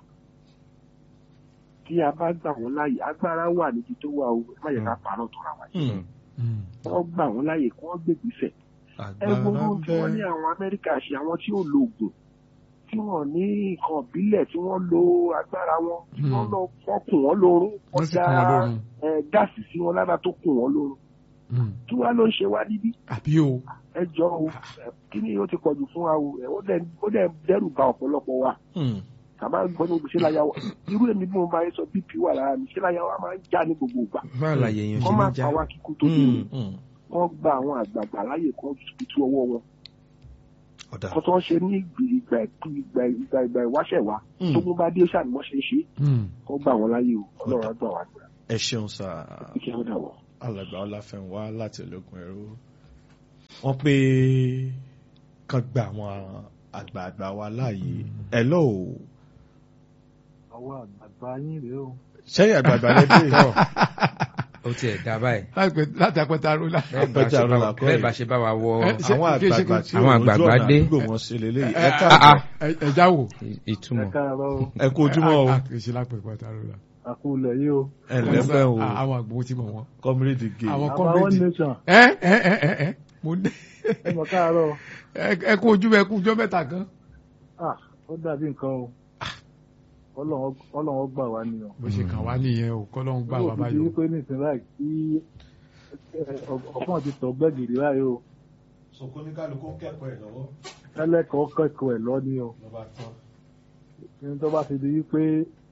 tí a bá gbà wọ́n láàyè agbára wà níbi tó wà o má yẹ ká parọ́ tó ra wa yìí Mm. wọ́n gbà wọ́n láàyè kí wọ́n gbègbèsè ẹ agbára gbogbo ń tí wọ́n ní bẹ. àwọn amẹ́ríkà ṣe àwọn tí ò lo oògùn tí wọ́n ní nǹkan ìbílẹ̀ tí wọ́n lo agbára wọn tí wọ́n Hmm. lọ wọ́n kùn wọ́n lórun wọ́n wọ́n sì dá kún wọn lórun. ẹ, gáàsì sí wọn lára tó kùn wọ́n lórun Mm. kí wàá ló ń ṣe wá níbí àbí o. ẹ jọ o ẹ, kí ni ó ti pọ̀jù fún wa o ẹ, ó dẹ̀ ó dẹ̀ dẹ́rù ba ọ̀pọ̀lọpọ̀ wa Mm. kàmá gbọ́dọ̀ ṣe láyà wa irú èmi bí mo bá yẹ sọ bp wà lára mi ṣe láyà wa máa ń já ní gbogbo ìgbà báwo la yẹ̀yàn ṣe wọ́n máa ní já. pa wá kíkú tó dé Mm. Mm. wọ́n gba àwọn àgbààgbà láyè kan tutù ọwọ́ wọn ọ̀dà kó tó ń ṣe ní ìgbà ìgbà ìgbà ìgbà ìwáṣẹ̀ wa Mm. tó bó bá dé ṣáà ni wọ́n ṣe ń ṣe Hmm. kó gbà wọ́n láyé o ọlọ́run á gbà wá gbà ẹ ṣeun sá kí wọ́n dà wọ́n. alàgbà ọláfẹ̀wá láti ológun ẹ̀rú wọ́n pé kàn gba àwọn àgbààgbà wa láàyè ẹ lọ o àwọn àgbààgbà yín rèé o. sẹ́yìn àgbààgbà lẹ́dẹ̀ ó tiẹ̀ dá báyìí Láti- láti apẹta rúlà. bẹ́ẹ̀ bá Àpẹja ṣe bá ọ̀rọ̀ wa- làkọ́ bẹ́ẹ̀ yìí. bá ṣe bá wa wọ Ẹ, ṣe- àwọn kí ṣe- àgbààgbà kí- tí àwọn òun ojú àgbààgbà ọ̀nà dé. àdúgbò wọn ṣe lélẹ́yìí ẹ Ẹ- káàbọ̀ ẹ- ẹja wò. ì- ẹ ìtumọ̀ káàárọ̀ o ẹ kú ojúmọ́ o A- a- kì í ṣe lápẹ̀ apẹta rúlà. àkúlẹ̀ yìí o. ẹ lẹ́fẹ̀ o À- Àwọn àgbò tí mọ̀ wọ́n. comrade gay Àwọn àbá one kọ́mẹ́dì. nation Ẹ ẹ ẹ ẹ ẹ mo ní. ẹ mọ̀ káàárọ̀ Ẹ- Ẹ kú ojú ẹ kú ọjọ́ mẹ́ta kan. ah ó dàbí nǹkan o Ọlọ́run Ọlọ́run gbà wá ni o. Bó ṣe kàn wá nìyẹn o, kọ́lọ́hún gbà wá ó fi di báyọ̀. wípé nísìnyí báyìí tí ọ̀pọ̀ ti tọ̀ gbẹ́gìrì báyìí o sọkúníkàlùkù kẹ́kọ̀ọ́ ẹ̀ lọ́wọ́ ẹlẹ́kọ̀ọ́ kẹ́kọ̀ọ́ ẹ̀ lọ ni o lọ́ba tán ní tó bá ti di wípé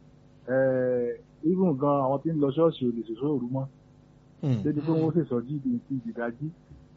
even gan àwọn tí ń lọ ṣọ́ọ̀ṣì ò lè ṣòṣò òru mọ́ débi pé wọ́n sì sọ jíìdì ti ìdìdájí.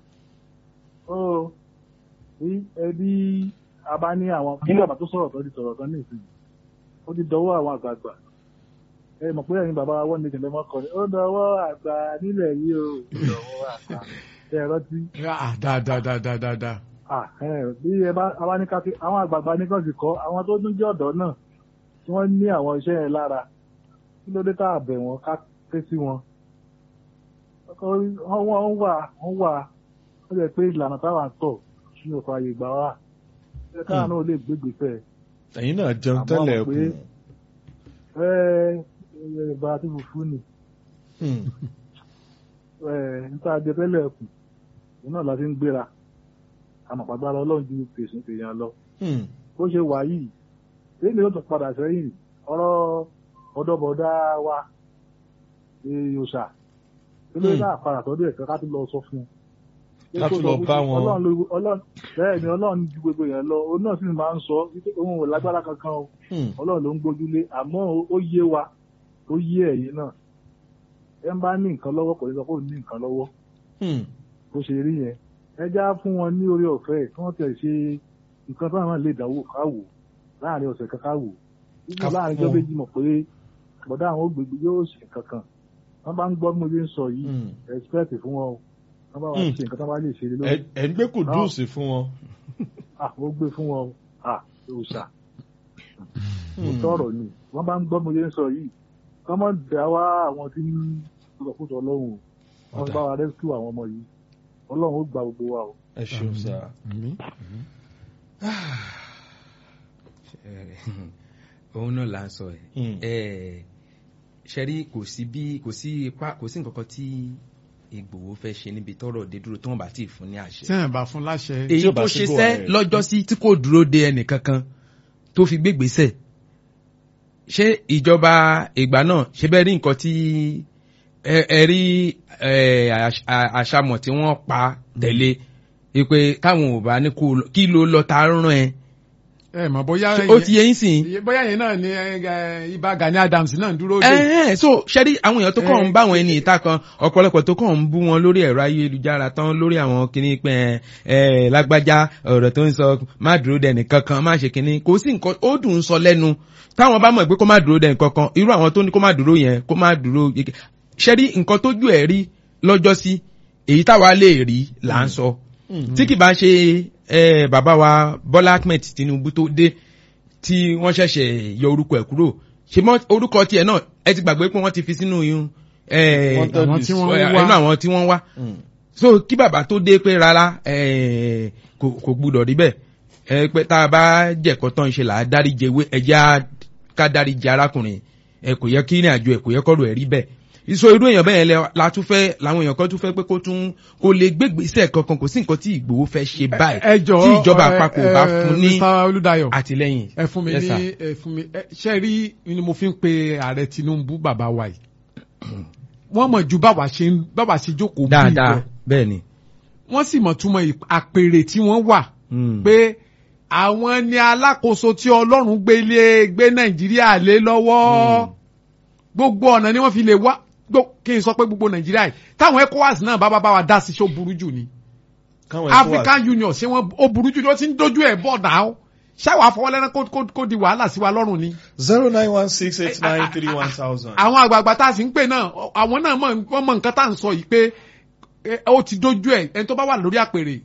ó bí ẹbí a bá ní àwọn kí bàbá tó sọ̀rọ̀ tán ti sọ̀rọ̀ tán ní ìsìn ó ti dọwọ́ àwọn àgbààgbà ẹ mọ̀ pé ẹ̀yin bàbá wọn ní ìjìnlẹ̀ mọ́ kọrin ó dọwọ́ àgbà nílẹ̀ yìí o ó dọwọ́ àgbà ẹ rántí Ah, dáadáa dáadáa dáadáa. ah ẹ bí ẹ bá a bá ní ká fi àwọn àgbààgbà ní kàn sì kọ́ àwọn tó tún jẹ́ ọ̀dọ́ náà tí wọ́n ní àwọn iṣẹ́ yẹn lára kí ló dé tá a bẹ̀ wọ́n ká ké sí wọn wọ́n wọ́n wà wọ́n wà ó lè pé ìlànà táwa ń tọ̀ ní ọkọ̀ àyè ìgbà wa ẹ káà náà lè gbégbèsè ẹ̀yin náà jẹun Àmọ́ tẹ́lẹ̀ mọ̀ pé- kù ẹ ẹ bá a ti fùfú ni ẹ níta jẹ tẹ́lẹ̀ kù òun náà la fi ń gbéra àmọ́ pàgbára ọlọ́run ju tèsùn tèèyàn lọ bó ṣe wà yìí èyí ni ó tún padà sẹ́yìn ọ̀rọ̀ ọ̀dọ́bọ̀dá wa yòòṣà kí ló dá àpàrà tọ́jú ẹ̀ka ká tún lọ sọ fún un. Ká tún lọ bá wọn. Ọlọ́run ló- Ọlọ́run- bẹ́ẹ̀ ni ọlọ́run ju gbogbo yẹn lọ òun náà sì máa ń sọ wípé òun ò lágbára kankan o ọlọ́run ló ń gbójúlé àmọ́ ó- ó yé wa ó yé ẹ̀yin náà ẹ ń bá ní nǹkan lọ́wọ́ kò ní sọ pé òun ní nǹkan lọ́wọ́ bó ṣe rí yẹn ẹ já fún wọn ní orí ọ̀fẹ́ kí wọ́n tẹ̀ ṣe nǹkan táwọn náà lè dánwò káwò láàrin ọ̀sẹ̀ kan káwò Ká nígbà láàrin fún ọjọ́ wọn. méjì mọ̀ pé bọ̀dá àwọn ògbègbè yóò ṣe nǹkan kan wọ́n bá ń gbọ́ bí mo ṣe ń sọ yìí expect fún wọn o wọ́n bá wá Mm. ṣe nǹkan tó bá lè ṣe lé lórí Ẹ- ẹ̀ ń gbé kùdùsì fún wọn ah ó gbé fún wọn o ah òòṣà kò tọrọ ni wọ́n bá ń gbọ́ bí mo ṣe ń sọ yìí kọ́ mọ́ dá wá àwọn tí ń sọ̀kúsọ ọlọ́run o wọ́n bá wa rescue àwọn ọmọ yìí ọlọ́run ó gba gbogbo wa o. ẹ ṣeun sá Àmín. òun náà là ń sọ Mm. ẹ ṣẹ́rí kò sí bí kò sí ipá kò sí nǹkan kan tí Ìgbòho fẹ́ ṣe níbi tọ́rọ̀ dé dúró tí wọ́n bá ti fún ní àṣẹ. Tí ẹ̀ bá fún láṣẹ. Tí èyí ó bá tó sí ṣe go sẹ́ ahead. lọ́jọ́ sí tí kò dúró de ẹnì kankan tó fi gbégbèsè ṣé ìjọba ìgbà náà ṣe bẹ́ẹ̀ rí nǹkan tí ẹ ẹ rí ẹ, àṣ- à- àṣàmọ̀ tí wọ́n pa tẹ̀lé pé káwọn ò bá ní kó lọ- kí ló lọ ta rán ẹ Ẹ mọ̀ bóyá ó ti yẹ yín sìn bóyá yẹn náà ni ẹ, ẹ, Ìbà Gani Adams náà ń dúró dé. ẹ̀hẹ́n so ṣẹ́rí àwọn èèyàn tó kàn ń Eh, bá àwọn ẹni ìta kan ọ̀pọ̀lọpọ̀ tó kàn ń bú wọn lórí ẹ̀rọ ayélujára tán lórí àwọn kìíní pẹ́ ẹ̀ lágbájá ọ̀rọ̀ tó ń sọ má dúró dẹni kankan má ṣe kìíní kò sí nǹkan ó dùn ún sọ lẹ́nu táwọn bá mọ̀ pé kó má dúró dẹni kankan irú àwọn tó ní kó má dúró yẹn kó má dúró ṣẹ́rí nǹkan tójú ẹ̀ rí lọ́jọ́ sí èyí táwa lè rí là ń sọ tí kì bá ṣe eh, bàbá wa Bọ́lá Ahmed Tinubu tó dé tí wọ́n ṣẹ̀ṣẹ̀ yọ orúkọ ẹ̀ kúrò ṣe mọ́ orúkọ tiẹ̀ náà ẹ ti gbàgbé pé wọ́n ti fi sínú yún Wanted àwọn list. tí wọ́n ẹnu wá àwọn tí wọ́n wá so kí bàbá tó dé pé rárá eh, kò kò gbúdọ̀ rí bẹ́ẹ̀ ẹ pé tá a bá jẹ̀kọ́ tán ṣe là á dáríje wé ẹjẹ́ ká dáríje arákùnrin ẹ kò yẹ kí ní àjò ẹ kò yẹ kọ́rọ̀ ẹ̀ rí bẹ́ẹ̀ ìṣó irú èèyàn bẹ́ẹ̀ lẹ la tún fẹ́ làwọn èèyàn kan tún fẹ́ pé kó tún kó lè gbégbèsè kankan kò sí nǹkan tí Ìgbòho fẹ́ ṣe báyìí ẹ jọ̀ọ́ tí ìjọba ẹ, àpapọ̀ ẹ, bá fún ní Mr. Olúdáyọ̀ àtìlẹ́yìn. ẹ fún mi Yes, ní sir. ẹ fún mi ẹ, ṣe rí ni mo fi ń pe ààrẹ Tinubu bàbá wa yìí wọ́n mọ̀ ju báwa ṣe ń báwa ṣe jókòó bí dáadáa lọ bẹ́ẹ̀ ni. wọ́n sì mọ̀ túmọ̀ ì- àpèrè tí wọ́n wà Mm. pé àwọn ni alákòóso tí Ọlọ́run gbé lé gbé Nàìjíríà lé lọ́wọ́ gbogbo ọ̀nà ni wọ́n fi lè wá gbó kí n sọ pé gbogbo Nàìjíríà yìí táwọn ECOWAS náà bá bá bá wa dá sí ṣó burú jù ni káwọn ECOWAS- African Union ṣé wọ́n ó burú jù ló ti ń dojú ẹ̀ bọ̀ náà ṣáwọ́ àfọwọ́lẹ́rán kó kó kó di wàhálà sí wa lọ́rùn ni. zero nine one six eight nine three one thousand. àwọn àgbààgbà tá a sì ń pè náà àwọn náà mọ̀ wọ́n mọ̀ nǹkan tá à ń sọ yìí pé eh, ó ti dojú ẹ̀ ẹni tó bá wà lórí àpèrè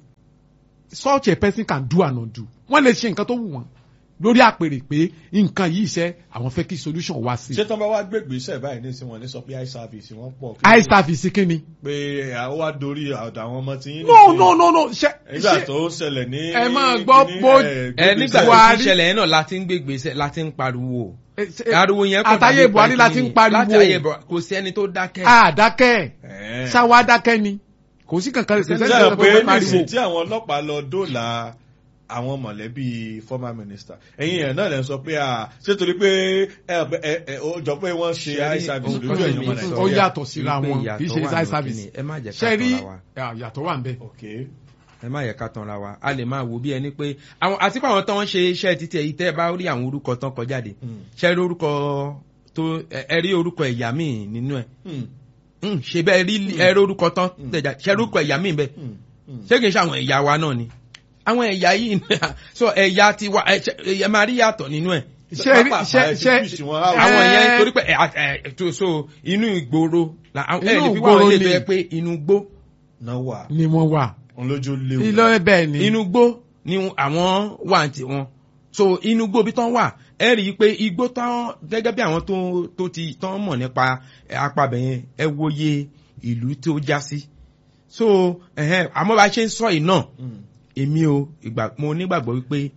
such a person can do and undo wọ́n lè ṣe nǹkan tó wù wọ́n lórí àpèrè pé nǹkan yìí ṣe àwọn fẹ́ kí solution wá sí. ṣé tán bá wá gbégbèsè báyìí ní ìsìn wọn ní sọ pé eye service wọn pọ̀. eye service kí ni. pé àwọn wá dorí ọ̀dọ̀ àwọn ọmọ tí yín no no no no ṣe nígbà tó ṣẹlẹ̀ ní. ẹ máa gbọ́ kíní, bó- ẹ, ẹ nígbà tó Buhari- ti ṣẹlẹ̀ yẹn náà láti ń gbé gbèsè láti ń pariwo Eh, ṣe- ariwo yẹn kò àtàyè dàbí Buhari pé la ti ń kíni. pariwo. láti ayé Buhari kò sí ẹni tó dákẹ́. àdákẹ́ ẹ. ṣáwá dákẹ́ ni kò sí kankan kò sẹ́ni ṣe kankan pé tó nísìn pariwo. tí àwọn ọlọ́pàá lọ dóòlà àwọn mọ̀lẹ́bí former minister ẹ̀yin yẹn náà lè sọ pé à ṣé torí pé ẹ ẹ ẹ ó jọ pé wọ́n ṣe eye service lójú ẹ̀yìn ọmọ ó nàìjíríà. yàtọ̀ síra Wípé wọn ìyàtọ̀ kì í ṣe wà eye ní service kíni, ẹ má jẹ́ ká ṣe rí tanra wa. ah, yàtọ̀ wà ń bẹ. Okay. ẹ má yẹ ká tanra wa a lè máa wò bí ẹni pé àwọn àti pé àwọn tó ń ṣe iṣẹ́ títí èyí tẹ́ ẹ bá rí àwọn orúkọ tán kọ jáde ṣe rí orúkọ tó ẹ ẹ rí orúkọ ẹ̀yà míì nínú ẹ̀ Hmm. Hmm, ṣe bẹ́ẹ̀ rí ẹ rí orúkọ tán tẹ̀jà ṣe rí orúkọ ẹ̀yà míì bẹ́ẹ̀ Hmm. Hmm. ṣé kìí ṣe àwọn ẹ̀yà wa náà ni àwọn ẹ̀yà yìí so ẹ̀yà ti wa ẹ ṣe- ẹ máa rí yàtọ̀ nínú ẹ̀ ṣe rí Pápá ṣe àpá ẹ ti ṣe twist wọn out. àwọn Eh, yẹn torí pé ẹ ẹ tó so inú ìgboro la ẹ Inú lè fi wá ìgboro àwọn ilé tó ni. yẹ pé inú gbó náà wà ni wọ́n wà òun lójú léwu. ilé bẹ́ẹ̀ ni inú gbó ni àwọn wà ní tiwọn so inú gbó bí tán wà ẹ rí i pé igbó tán gẹ́gẹ́ bí àwọn tó tó ti tán mọ̀ nípa apabẹ̀ yẹn ẹ wòye ìlú tó já sí so ẹ̀hẹ́n, àmọ́ bá a ṣe ń sọ yìí náà Hmm. èmi o ìgbà mo nígbàgbọ́ wípé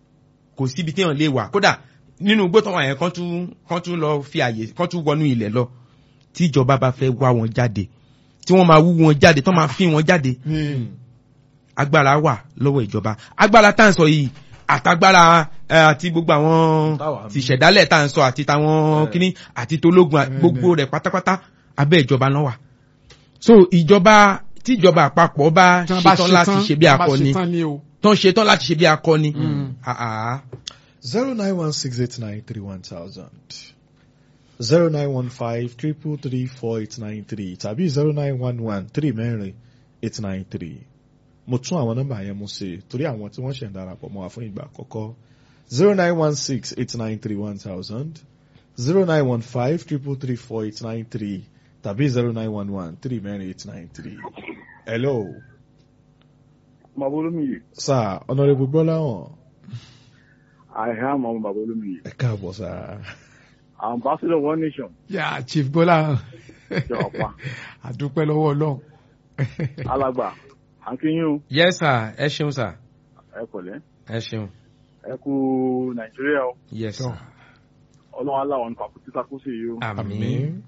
kò síbi téèyàn lè wà kódà nínú igbó tán wà yẹn kán tún kán tún lọ fi àyè kán tún wọnú ilẹ̀ lọ tí ìjọba bá fẹ́ wá wọn jáde tí wọ́n máa wú wọn jáde tán máa fi wọn jáde ni agbára wà lọ́wọ́ ìjọba agbára tá à ń sọ yìí àtagbára ẹ, àti gbogbo àwọn Táwa ti ṣẹ̀dálẹ̀ tá à ń sọ àti táwọn Bẹ́ẹ̀. kíní àti tológun à- Bẹ́ẹ̀, gbogbo rẹ̀ pátápátá abẹ́ ìjọba náà wà so ìjọba tí ìjọba àpapọ̀ bá tí wọ́n bá ṣetán láti ṣe bí tí wọ́n bá akọni ṣetán ni o. tán ṣetán láti ṣe bí akọni Mm. àà zero nine one six eight nine three one thousand zero nine one five triple three four eight nine three tàbí zero nine one one three mẹ́rin eight nine three mo tún àwọn nọ́mbà yẹn mú sí i torí àwọn tí wọ́n ṣẹ̀ ń darapọ̀ mọ́ wa fún ìgbà àkọ́kọ́ zero nine one six eight nine three one thousand zero nine one five triple three four eight nine three tàbí zero nine one one three mẹ́rin eight nine three. hello Bàbá Olómiyè. sir honourable gbọ́láhàn I am ọmọ Bàbá Olómiyè. ẹ káàbọ̀ sir. Ambassador One Nation. yà chief Bọ́lá Jọ ọ̀pá. àdúpẹ́ lọ́wọ́ Ọlọ́run. Alàgbà. À ń kí yín o. yes sir ẹ ṣeun sir Ẹ pẹ̀lẹ́. ẹ ṣeun Ẹ kú Nàìjíríà o. yes sir Ọlọ́run aláwọ̀ nípa kú títà kú sí yìí o. àmín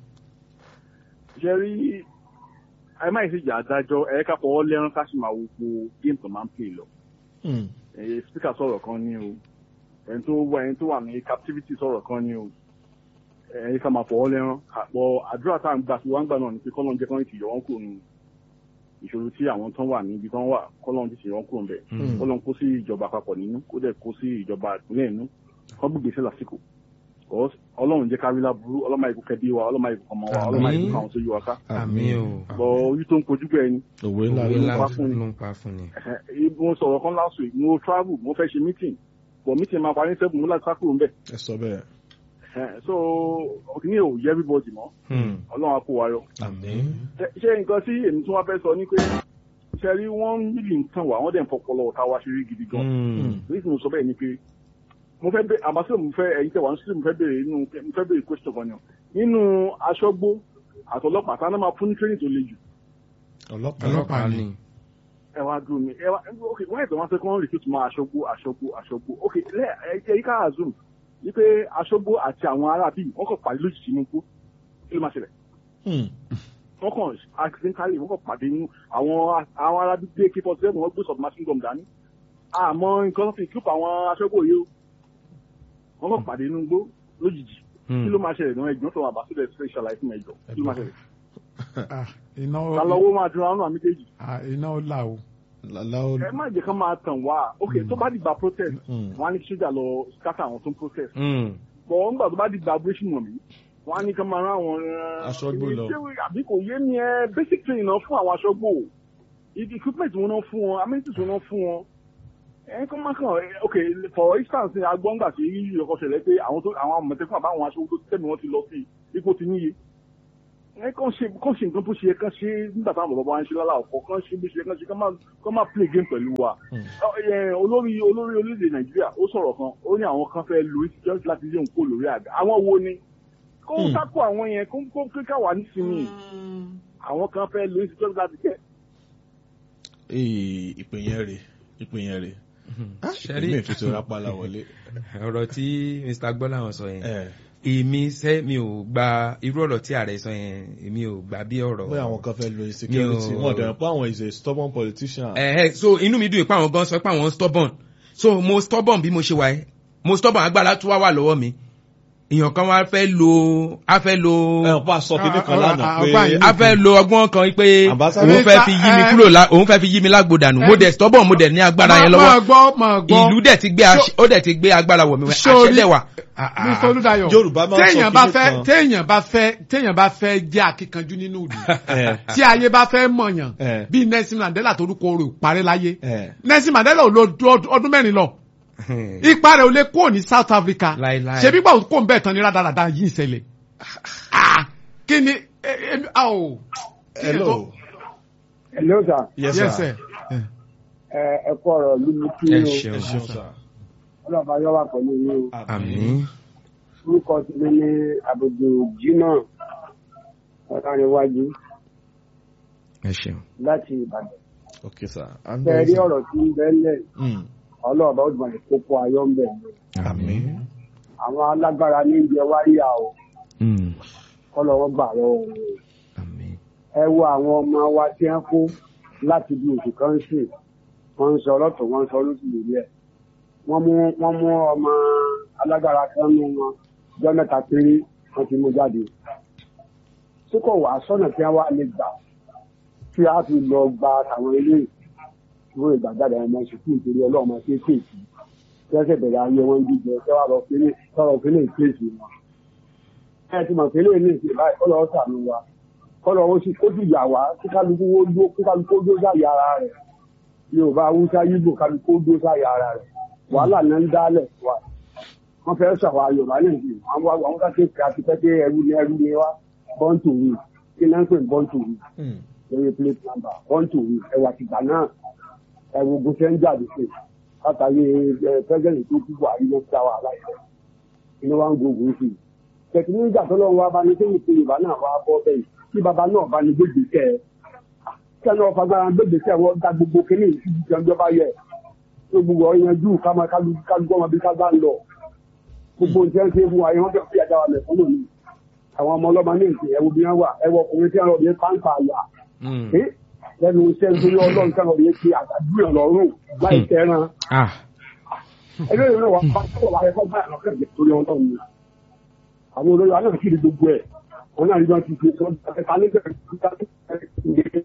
Ṣé rí ẹ má ìsìjà adájọ́ ẹ ká fọwọ́ lẹ́rán ká sì máa wo po géèmù tó máa ń pè lọ. Hmm. Ẹ̀yẹ spíkà sọ̀rọ̀ kan ní o. Ẹni tó wà ẹni tó wà ní captivity sọ̀rọ̀ kan ní o. Ẹ̀yẹ ká máa fọwọ́ lẹ́rán. Àpọ̀ àdúrà tá à ń gbà sí wá ń gbà náà ni pé kọ́lọ́n jẹ́ kọ́lọ́n ti yọ wọ́n kúrò nù ìṣòro tí àwọn tán wà níbi tán wà kọ́lọ́n ti ṣe wọ́n kúrò ńbẹ̀. Hmm. kọ́lọ́n kó sí ìjọba àpapọ̀ nínú kó dẹ̀ kó sí ìjọba ìpínlẹ̀ nínú kọ́ gbègbè sí lásìkò. Because ọlọ́run jẹ́ kárí láburú ọlọ́mọ ìkú kẹbí wa ọlọ́mọ ìkú ọmọ wa ọlọ́mọ ìkú káwọn tó yí wa ká. àmín o bọ̀ ojú tó ń kojú bẹ́ẹ̀ ni òwe ńlá òwe ló ńlá ń pa pa fún ni. ló ń pa fún ni Ẹ̀hẹ̀, mo sọ̀rọ̀ kan last week mo travel mo fẹ́ ṣe meeting but meeting máa parí seven mo láti sá kúrò ńbẹ̀. ẹ sọ bẹ́ẹ̀. Ẹ̀hẹ̀, so òkìní ò yẹ everybody mọ́ Hmm. ọlọ́run á kó wa yọ. àmín. Ṣé- ṣé nǹkan tí èmi tún wá fẹ́ sọ ni pé ṣe rí wọ́n nílì ń tàn wá wọ́n dẹ̀ ń fọpọlọ ọ̀tá wa ṣe rí gidi gan. Hmm. èyí tí mo sọ bẹ́ẹ̀ ni pé mo fẹ́ bẹ́ẹ̀ àbáṣe mo fẹ́ ẹ̀yin tẹ̀wá nísìlẹ̀ mo fẹ́ bẹ̀rẹ̀ nínú mo fẹ́ bẹ̀rẹ̀ question kan ni o nínú aṣọ́gbó àtọlọ́pàá tá a náà máa fún ní training tó le jù ọlọ́pàá Ọlọ́pàá ni. ẹ wá dúró mi ẹ wá ok wọ́n ẹ̀sẹ̀ wọn ṣe kọ́ recruit máa aṣọ́gbó aṣọ́gbó aṣọ́gbó ok lẹ́ ẹ yí ká assume wípé aṣọ́gbó àti àwọn ará bíi wọ́n kàn pàdé lójijì ní ikú kí ló máa ṣẹlẹ̀ Hmm. wọ́n kàn accidentally wọ́n kàn pàdé nínú àwọn àwọn ará bíi ak forty seven wọ́n gbé submachine gun dání àmọ́ nǹkan tó fi kíkọ́ àwọn aṣọ́gbó yìí o wọ́n kàn pàdé nínú igbó lójijì kí ló máa ṣẹlẹ̀ náà ẹ̀gbọ́n tó wà bá sílẹ̀ ṣe ṣàlàyé fún ẹ̀jọ̀ kí ló máa ṣẹlẹ̀ Ah, iná ta lọ́wọ́ máa dúró àwọn àmì kejì ah, iná ó là o. lálá ó. ẹ má jẹ́ kán máa tàn wá ok tó bá dìgbà protest Hmm. wọ́n á ní kí sójà lọ scatter àwọn tó ń protest Hmm. bọ̀ wọ́n gbà tó bá dìgbà abrasion wọ̀n mí wọ́n á ní kán máa rán àwọn. Aṣọ́gbó lọ. ṣé àbí kò yé mi ẹ basic training náà fún àwọn aṣọ́gbó ibi equipment wọn náà fún wọn amenities wọn náà fún wọn ẹ kọ́ máa kàn ẹ ok for instance agbọ́ngbà tí ìyọkọ ṣẹlẹ̀ pé àwọn tó àwọn àmọ̀tẹ́kùn àbáwọn aṣọ tó tẹ̀mí wọn ti lọ sí ipò ti níye ẹ kàn ṣe kàn ṣe nǹkan tó ṣe kàn ṣe nígbà táwọn bàbá wa ń ṣe lálá ọ̀pọ̀ kàn ṣe bí ṣe kàn ṣe kàn máa kàn máa play game pẹ̀lú wa Ọ, ẹ, olórí olórí orílẹ̀-èdè nàìjíríà ó sọ̀rọ̀ kan ó ní àwọn kan fẹ́ lo just láti lé òun kó lórí àga àwọn wo ni kó ń sáko àwọn yẹn kó kó kíkà wà nísìnyí àwọn kan fẹ́ lo just láti kẹ́ Ee, ìpè yẹn rè ìpè yẹn rè Ṣẹ́rí- èmi ìtútù rápálá wọlé. ọ̀rọ̀ tí mr gbọ́láwọn sọ yẹn ẹ èmi sẹ́ mi ò gba irú ọ̀rọ̀ tí ààrẹ sọ yẹn èmi ò gbà bí ọ̀rọ̀ bóyá àwọn kan fẹ́ lo insecurity Mi ò- wọn dẹ̀ pé àwọn is a stubborn politician. ẹ̀hẹ́ so inú mi dùn pé àwọn gan sọ pé àwọn stubborn so mo stubborn bí mo ṣe wà ẹ́ mo stubborn agbára tó wá wà lọ́wọ́ mi èèyàn kan wá fẹ́ lo a fẹ́ lo ẹ ọ̀pá sọ kínní kan Ah, lánàá ah, pé ọba yìí- a fẹ́ lo ọgbọ́n kan pé Ambassador- òun fẹ́ fi yí mi kúrò lá òun fẹ́ fi yí mi lágbo dànù mo dẹ̀ stubborn mo dẹ̀ ní agbára yẹn máa lọ́wọ́ gbọ́ máa gbọ́ ìlú dẹ̀ ti gbé àṣẹ- ó dẹ̀ ti gbé agbára wọ̀ mi wẹ̀ Sórí- àṣẹ dẹ̀ wà. Mr. Olúdáyọ̀ Yorùbá máa ń sọ téèyàn bá kinní fẹ́ kan. téèyàn bá fẹ́ téèyàn bá fẹ́ jẹ́ akíkanjú nínú ìlú ẹ tí ayé bá fẹ́ mọ̀yàn Eh. bí Nelson Mandela torúkọ rẹ̀ ò parẹ́ láyé ẹ Nelson Mandela ò lo ọdún ọdún mẹ́rin lọ ipa rẹ̀ ò lè kúrò ní South Africa Láíláí. ṣebí gbà kó ń bẹ̀ tán ní rádaràda yìí ń ṣẹlẹ̀ Ah, kí ni eh, eh, ah, o. hello Hello sir. yes yes sir sir Ẹ ẹ kú ọ̀rọ̀ ló mú kí ẹ o. ṣeun ẹ ṣeun sir. Ọlọ́ba yọ wà pẹ̀lú yín o. àmín Orúkọ tèmi ní Àbùdù Jimoh Ọ̀làníwájú ẹ ṣeun. láti Ìbàdàn. ok sir. I'm Bẹ́ẹ̀ very rí sorry. ọ̀rọ̀ tí ń bẹ́lẹ̀ Mm. ọlọ́ọ̀bá ó dùn kókó ayọ́ ń bẹ̀. àmín. Àwọn alágbára ní ìjẹ wáyà o. Mm, Kọ́lọ́wọ́ gbà lọ́wọ́ wọn. àmín. Ẹ wo àwọn ọmọ wa tí wọ́n kó láti bí oṣù kan sí. Wọ́n ń sọ ọlọ́tọ̀ wọ́n ń sọ lóṣù lórí ẹ̀. Wọ́n mú wọ́n mú ọmọ alágbára kan nú wọn. Jọ́ mẹ́ta péré wọ́n ti mú jáde. tí kò wá sọ́nà tí wọ́n wá lè gbà tí a fi lọ gba àwọn ilé ìwé ìgbàjáde àwọn ọmọ sùkúù nítorí ọlọ́mọ kéékèèké tí wọ́n sì bẹ̀rẹ̀ ayé wọn jíjẹ tí wọ́n lọ fílẹ̀ sọ̀rọ̀ fílẹ̀ ìkéèsì wọn. ẹ ti mọ̀ fílẹ̀ ní ìsìn báyìí kọ́lọ́ sànù wa kọ́lọ́ ó sì kó dùjà wá kí kálukú ó dó kí kálukú ó dó sáyà ara rẹ̀ yorùbá haúsá yíbò kálukú ó dó sáyà ara rẹ̀ wàhálà náà ń dálẹ̀ wa wọ́n fẹ́ sọ̀rọ̀ yorùbá nìyí àwọn àwọn àwọn kékeré àti pẹ́kẹ́ ẹrú ni ẹrú ni wá bọ́ǹtù wí kí náà ń pè bọ́ǹtù wí Mm. lórí plate number bọ́ǹtù wí ẹwà tìgbà náà ẹwà ogun ṣe ń jáde sí látàrí ẹ pẹ́sẹ́ǹtì tó kú buhari ló dá wà láìpẹ́ inú wa ń gbógun sí i tẹ̀kínú ìjà tó lọ́wọ́ wa bá ní sẹ́yìn pé yorùbá náà wá bọ́ bẹ́ẹ̀ kí baba náà bá ní gbègbè kẹ́ ẹ kẹ́ni ọ̀fà gbára gbègbè kẹ́ ẹ wọ́n da gbogbo kínní ìṣubú jẹunjọba yẹ tó gbogbo ọ̀yanjú káma kálukú ọmọ bí ká bá ń lọ gbogbo nǹkan ṣe fún wa yẹn wọ́n fẹ́ fi àjà wa lẹ̀ fún lónìí àwọn ọmọ ọlọ́mọ ní ìsìn ẹ̀wù bí wọ́n wà ẹ̀wọ̀ ọkùnrin tí wọ́n lọ bí pàǹpà àyà Mm. ẹ́ lẹ́nu iṣẹ́ nítorí ọlọ́run tí wọ́n lọ bí ṣe àgbàdúrà lọ́rùn láì tẹ́ran ah ẹgbẹ́ ìlú náà wà á tó wà ẹ̀kọ́ báyà lọ́kẹ́ ìgbẹ́ torí ọlọ́run ni àwọn olóyè wa náà kiri gbogbo ẹ̀ wọn náà rí wọn ti ṣe sọ́dọ̀ ẹ̀ka nígbà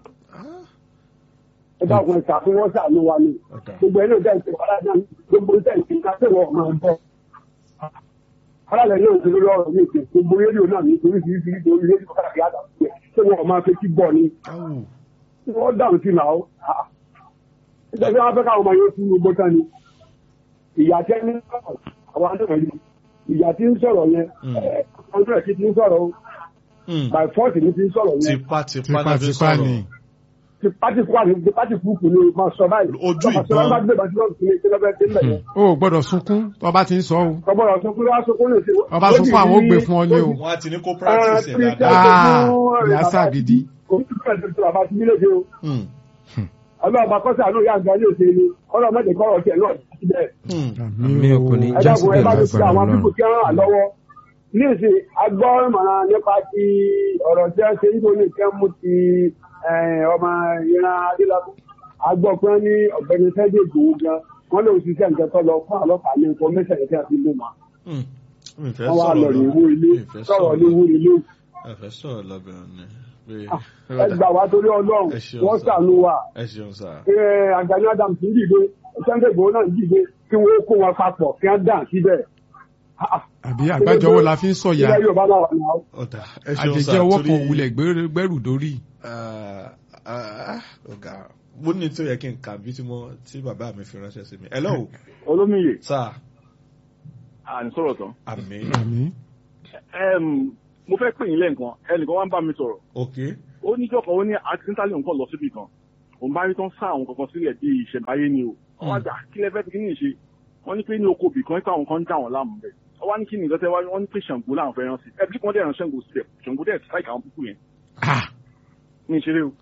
ẹ bá wọn ṣàfihàn ṣàánú wa ni gbogbo ẹ̀ náà dẹ́ ìṣe wàhálà náà gbogbo ẹ̀ ìṣe ká tẹ̀wọ̀ ọ̀mọ̀ ọ̀bọ̀ alálẹ̀ náà ti lórí ọ̀rọ̀ mi ìṣe gbogbo rédíò náà ní oríṣiríṣi nítorí rédíò káàkiri àdàpọ̀ ṣé wọn máa fẹ́ kí bọ̀ ni wọ́n dáhùn sí làó ìgbà tí wọ́n fẹ́ káwọn ọmọ yóò fún gbogbo tán ni ìyá tẹ́ ní sọ̀rọ̀ àwọn àdúgbò yìí ìyá tí ń sọ̀rọ̀ yẹn ọdún ẹ̀ tí ti ń sọ̀rọ̀ o Mm. by force ni ti ń sọ̀rọ̀ yẹn tipa tipa náà fi tipátipá ni sọ̀rọ̀. ti pati kú àti ti pati kú kù ní máa sọ báyìí Ojú Tọ́ba sọ ìbọn. bá gbé bàtí lọ́ọ̀tì ní ìṣẹ́lẹ̀ bẹ́ẹ̀ tẹ́lẹ̀ yẹn o ò gbọ́dọ̀ sunkún tó bá ti ń sọ o ọgbọ́dọ̀ sọ pé wọ́n á sọ pé ó lè ṣe Ọba sọ fún àwọn ó gbé fún ọ ní o. wọ́n á ti ní kó practice ẹ̀ Ah, dáadáa. Ah, ìyá sàgídí. kò ní bẹ́ẹ̀ tó bàbá ti nílé ṣe o Mm. ọlọ́ọ̀bà kọ́sà ló yà gbà yóò ṣe ni ọlọ́ọ̀mọdé kọ́rọ̀ tiẹ̀ náà ti bẹ́ẹ̀ Mm. mi ò kò ní ẹ já dákun ẹ síbẹ̀ bá mi fi lágbára àwọn pípò ọlọ́run. tí wọ́n rà lọ́wọ́ ní ìsìn agbọ́ ìmọ̀ràn nípa ti ọ̀rọ̀ tí wọ́n ṣe nítorí tí wọ́n mú ti eh, ọmọ ìran adélábù agbọ́ pé wọ́n ní ọ̀gbẹ́ni sẹ́dẹ̀ ìgbòho gan wọ́n lòun ṣiṣẹ́ nǹkan tó lọ fún àlọ́pàá ní information tí wọ́n fi lò wọ́n Mm. Mi fẹ́ wọ́n wá sọ̀rọ̀ lọ rí lọ. owó ilé Mi fẹ́ sọ̀rọ̀ ní lọ. owó ilé Ẹ fẹ́ sọ̀rọ̀ lọ́bẹ̀rẹ̀ ni. Pé- ẹ gbà wá torí ọlọ́run Ẹ ṣeun, wọ́n sir. ṣàánú wa Ẹ ṣeun sá. Eh, Àgbàní Adam ti ń dìde sẹ́ńdẹ̀ ìgbòho náà ń dìde kí wọ́n kó wọn papọ̀ kí wọ́n dàn síbẹ̀. Ah, ah. àbí àgbájọwọ́ la fi ń sọ̀yà ilẹ̀ Yorùbá náà wà náà. Ọ̀dà ẹ ṣeun sá. àjẹjẹ ọwọ́ kan torí- òwúlẹ̀ gbẹ́rù dórí. Ah, Ah, ọ̀gá mo ní tó yẹ kí n kà bí tí mo tí bàbá mi fi ránṣẹ́ sí mi. hello olómiyè sir à ń sọ̀rọ̀ tán. àmì àmì Em, mo fẹ́ pè yín lẹ́ǹkan ẹnìkan wá ń bá mi sọ̀rọ̀ ok ó níjọ́ kan ó ní accidentally nǹkan lọ síbi kan òun bá rí tán sá àwọn kankan sílẹ̀ bí ìṣẹ̀báyé ni o wọ́n wá gbà kí lẹ́fẹ́ fi kí ní ìṣe wọ́n ní pé ní oko bì kan pé àwọn kan ń dà wọ́n láàmú bẹ̀ wọ́n wá ní kí ni nǹkan tẹ́ wá wọ́n ní pé ṣàǹgó làwọn fẹ́ rán sí ẹbí kan dẹ̀ rán ṣàǹgó síbẹ̀ ṣàǹgó dẹ̀ strike àwọn púpù yẹn ah ní ìṣeré o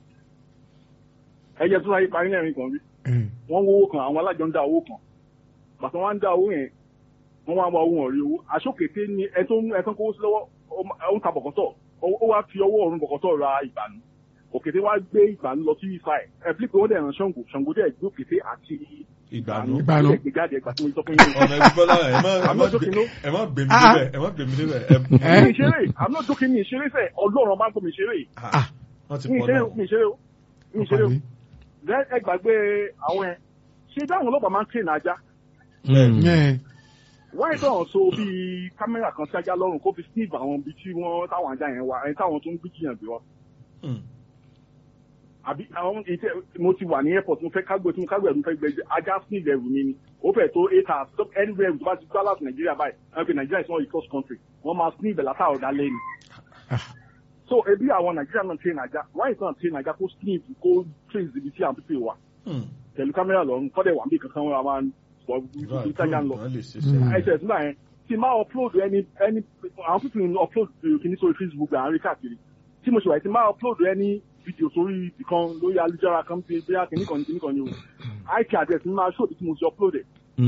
ẹyẹ tó láyé parí lẹ́rìn kan rí ẹ̀, wọ́n wó owó kan àwọn alájọ ń dá owó kan bàtà wọn ń dá owó yẹn wọ́n wá wá owó wọn rí owó aṣókété ni ẹ tó ń ẹ tó ń kówó sí lọ́wọ́ ó ma- ó ń ta bọ̀kọ́tọ̀ ó ó wá fi ọwọ́ ọ̀run bọ̀kọ́tọ̀ ra ìgbànú òkété wá gbé ìgbànú lọ sí ifá ẹ̀ ẹ bí pé wọ́n dẹ̀ ràn ṣàǹgó ṣàǹgó dẹ̀ gbé òkété àti ìgbàanú. Ìgbànú. ó dẹ̀ gbé jáde ẹgbà tí mo sọ fún yín. ọmọ ẹbí bọ́lá ẹ má ẹ má I'm not gbé- joking, no. ẹ má gbèmí Ah. débẹ̀ ẹ má gbèmí débẹ̀ ẹ Eh? mi ìṣeré i'm not joking mi ìṣeré sẹ ọlọ́run máa ń kó mi ìṣeré Ah, wọ́n ti mi pọ̀ ìṣeré náà. mi ìṣeré o mi ìṣeré o àmì. Then ẹ gbàgbé àwọn ẹ ṣé dáhùn ọlọ́pàá máa ń tẹ̀ náà já Ẹ̀, wáyé tó hàn so bíi kámẹ́rà kan sí ajá lọ́rùn kó fi sniff àwọn ibi tí wọ́n táwọn ajá yẹn wà ẹni táwọn tó ń gbé jiyàn bí wọn. Hmm. àbí àwọn ìtẹ mo ti wà ní airport mo fẹ́ kágbé tí mo kágbé ẹ̀rù mo fẹ́ gbẹ ajá sniff ẹ̀rù mi ni ó fẹ́ tó eight hours stop anywhere tó bá ti gbá láti nàìjíríà báyìí ẹ̀ pé nàìjíríà is not a close country wọ́n máa sniff ẹ̀ látàrọ̀ dálẹ́ ni. so ebi àwọn nàìjíríà náà tẹ̀ nàìjà wáyé tó náà tẹ̀ nàìjà kó sniff kó trace ibi tí àwọn pípé wà Hmm. pẹ̀lú kámẹ́rà lọ́rùn kọ́dẹ̀ wà níbi kankan wọn máa ń sọ ibi tí ajá ń lọ Wọ́n lè ṣiṣẹ́. Mm. ẹsẹ̀ nígbà yẹn tí máa upload ẹni ẹni àwọn pípìn ń upload kìíní sórí facebook à ń rí káàkiri tí mo ṣe wáyé tí máa upload ẹni fídíò sórí ìkan lórí alújára kan bí bí akíní kan ní kíní kan ní o ip address mi máa ṣòdì tí mo ṣe upload ẹ̀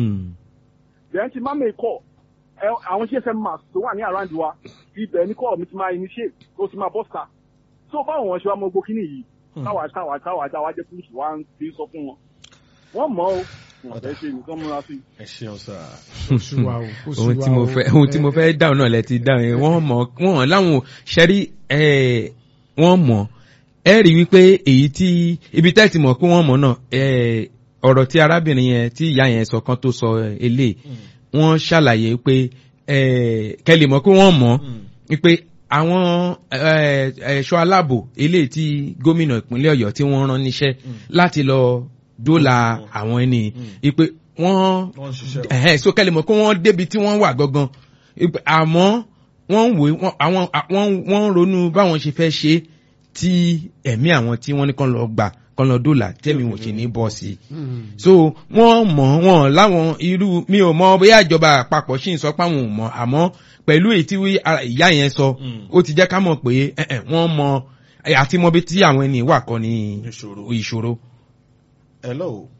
then tí máa make call ẹ àwọn gsm mask tó wà ní around wa ibẹ̀ ní call mi ti máa initiate ó ti máa bọ́sà so báwọn wọn ṣe wá mọ gbó kíní yìí táwa táwa táwa táwa jẹ́ kúrúsù wá ń fi sọ fún wọn wọ́n mọ̀ ọ́ wọ́n fẹ́ ṣe nìkan múra sí i. ẹ ṣeun sá. oṣù wa o oṣù ohun wa tí mo o. fẹ́ ohun tí mo fẹ́ dáhùn náà lẹ ti dáhùn yẹn wọ́n mọ̀ wọ́n láwọn ṣẹ́rí ẹ̀ wọ́n mọ̀ ẹ rí wípé èyí tí ibi tẹ́ ti mọ̀ pé wọ́n mọ̀ náà ẹ̀ ọ̀rọ̀ tí arábìnrin yẹn tí ìyá yẹn sọ kan tó sọ eléyìí wọ́n ṣàlàyé pé ẹ̀ kẹ́lẹ̀ mọ̀ pé wọ́n mọ̀ wípé àwọn ẹ̀, ẹ̀ṣọ́ aláàbò eléyìí tí gómìnà ìpínlẹ̀ ọ̀yọ́ tí wọ́n rán níṣẹ́ láti lọ dóòlà àwọn ẹni wípé wọ́n wọ́n ń ṣiṣẹ́ o. ẹ̀hẹ́ so kẹ́lẹ̀ mọ̀ pé wọ́n débi tí wọ́n wà gangan Ìpè- àmọ́ wọ́n ń wò wọ́n àwọn wọ́n wọ́n ń ronú báwọn ṣe fẹ́ ṣe tí ẹ̀mí àwọn tí wọ́n ní kán lọ gbà kán lọ dòlà tẹ́mi wò ṣe ní bọ́ọ̀sì so wọ́n mọ̀ wọ́n láwọn irú mi ò mọ bóyá ìjọba àpapọ̀ sì ń sọ pé àwọn ò mọ̀ àmọ́ pẹ̀lú èyí tí wí- ara- ìyá yẹn sọ Mm. ó ti jẹ́ ká mọ̀ pé ẹ̀hẹ̀, wọ́n mọ àti mọbi tí àwọn ẹni wà kọ́ ní Ìṣòro. ìṣòro. hello.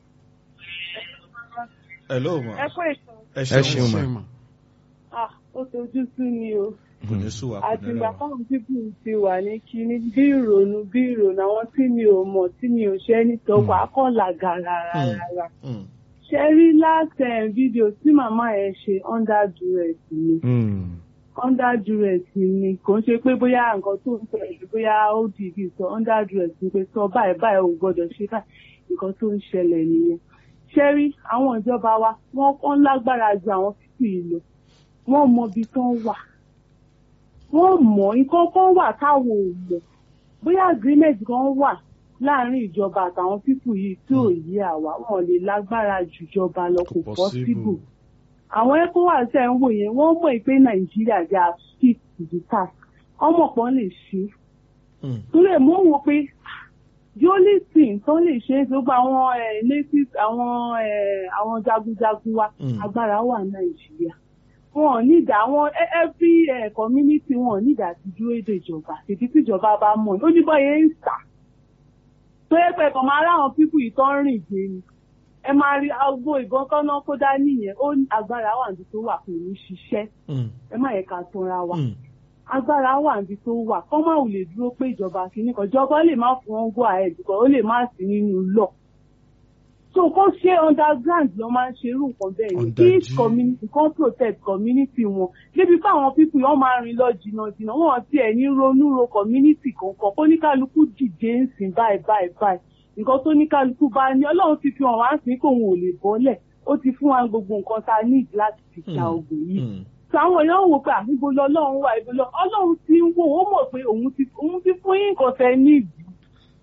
hello ma. ẹ kó èso ẹ ẹ ṣeun ṣeun ma. ma. ah ó tojú sú mi o kò ní sùn wà kò ní àtìgbà rẹwà. fáwọn pípù ti wà ní kinní bí ìrònú bí ìrònú àwọn tí mi ò mọ̀ tí mi ò ṣe nítorí wà á kàn làgà rárá Hmm. ṣe rí last um, video tí màmá ẹ ṣe under duress ni under duress ni kò ń ṣe pé bóyá nǹkan tó ń ṣẹlẹ̀ bóyá ó dìbì sọ under duress ni pé sọ báyìí báyìí ò gbọdọ̀ ṣe báyìí nǹkan tó ń ṣẹlẹ̀ nìyẹn ṣe rí àwọn ìjọba wa wọ́n kàn lágbára ju àwọn fífi yìí lọ wọ́n mọ ibi tó ń wà wọ́n mọ̀ nǹkan kan wà táwọn ò mọ̀ bóyá agreement kan wà láàrin ìjọba àtàwọn pípù yìí tí ò yí àwa wọn lè lágbára ju ìjọba lọ kò Possible. possible àwọn ecowas ẹ̀ ń wò yẹn wọ́n mọ̀ pé nàìjíríà they are fit to the task ọmọ kan lè ṣe Hmm. torí ẹ̀ mọ̀ wò pé the only thing tó lè ṣe é gbogbo àwọn ẹ̀ native àwọn ẹ̀ àwọn jagunjagun wa Mm. agbára wà nàìjíríà wọn ò ní ìdá àwọn e- every eh, community wọn ò ní ìdá ti dúró èdè ìjọba tètè tí ìjọba bá mọ̀ ó ní bọ́yẹ ń sà tó yẹ pé kàn máa ráwọn pípù yìí tó ń rìn gbé ni ẹ máa rí agbo ìbọn tọ́nà kó dání yẹn ó ní agbára wà níbi tó wà kò ní ṣiṣẹ́ Hmm. ẹ má yẹ ká tanra wa Hmm. agbára wà níbi tó wà kọ́ máa wù lè dúró pé ìjọba kìíní kan ìjọba lè má fún wọn go ahead kan ó lè má sí nínú lọ so kó ṣe underground ló máa ń ṣe irú nǹkan bẹ́ẹ̀ yẹn kí Underground. community kan protect community wọn débi pé àwọn people yẹn wọ́n máa rìn lọ jìnnà jìnnà wọn ti ẹ̀ ní ronú ro community kankan kó ní kálukú dìde ń sìn báyìí báyìí báyìí nǹkan tó ní kálukú bá ní ọlọ́run ti fi hàn wá sí kóun ò lè bọ́lẹ̀ ó ti fún wa gbogbo nǹkan tá a need láti fi ja Hmm. ogun yìí Hmm. so àwọn èèyàn ń wò pé àbíbo lọlọ́run wà ibo lọ ọlọ́run ti ń wò ó mọ̀ pé òun ti òun ti fún yín nǹkan tẹ níìdì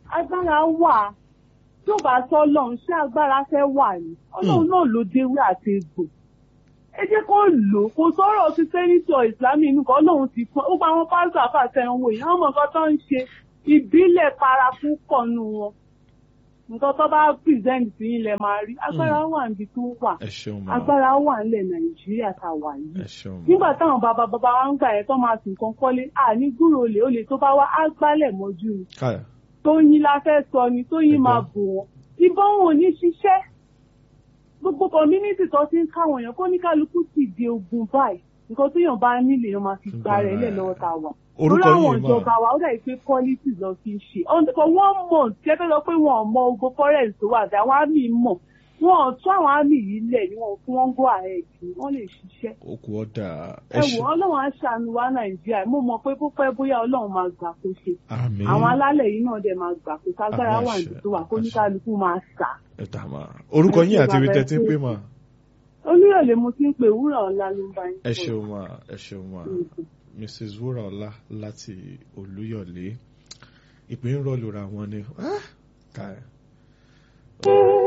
agbára wà tí ò bá sọ ọlọ́run ṣé agbára fẹ́ wà ní ọlọ́run náà ló déwé àti egbò ẹ jẹ́ kó lò ó kò sọ̀rọ̀ ti sẹ́nitọ̀ ìsìlámì inú kan ọlọ́run ti fún ó gba àwọn pásítọ̀ àfàṣẹ ń wò yìí àwọn ọmọ nǹkan tó ń ṣe ìbílẹ̀ paraku kọ̀ọ̀nù wọn nǹkan tó bá present sí ilẹ̀ máa rí agbára wà níbi tó wà ẹ ṣeun ma agbára wà nílẹ̀ nàìjíríà tá a wà yìí ẹ ṣeun ma nígbà táwọn bàbá bàbá wa ń gbà yẹn tó máa sùn kan kọ́lé àní gbúrò olè olè tó bá wá á gbálẹ̀ mọ́jú ni káyà tóyin la fẹ́ sọ ni tóyin máa bò wọ́n ìbọn wọn ò ní ṣiṣẹ́ gbogbo community tó ti ń káwọn èèyàn kó ní kálukú ti di ogun báyìí nǹkan tó yàn bá nílé yàn máa fi gba rẹ̀ lẹ̀ lọ́wọ́ tá a wà. Orúkọ Lórí àwọn yìí máa- ìjọba wa ó dà pé politics lọ fi ń ṣe On- for one month jẹ́ fẹ́ lọ pé wọn ò mọ ogun forest tó wà dá àwọn àmì mọ̀ wọn ò tún àwọn àmì yìí lẹ̀ ni wọn ò fún wọn go ahead ni wọ́n lè ṣiṣẹ́ okù ọ̀dà ẹ wò ọlọ́run á ṣàánú wa nàìjíríà mo mọ̀ pé púpẹ́ bóyá ọlọ́run máa gbà kó ṣe àmín àwọn alálẹ̀ yìí náà dẹ̀ máa gbà kó ságbára Àmín wà àṣẹ, níbi tó wà kó ní kálukú máa sà. ẹ dà mà orúkọ yín àti ibi tẹ́ ti ń pè mà olúyọ̀lé mo ti ń pè wúrà ọ̀la ló ń bá yín ẹ sọ̀rọ̀. ṣeun mà ẹ ṣeun mà Mhm. mrs wúràọlá láti olúyọ̀lé ìpín ń rọlù ra wọn ni Ah, káyà.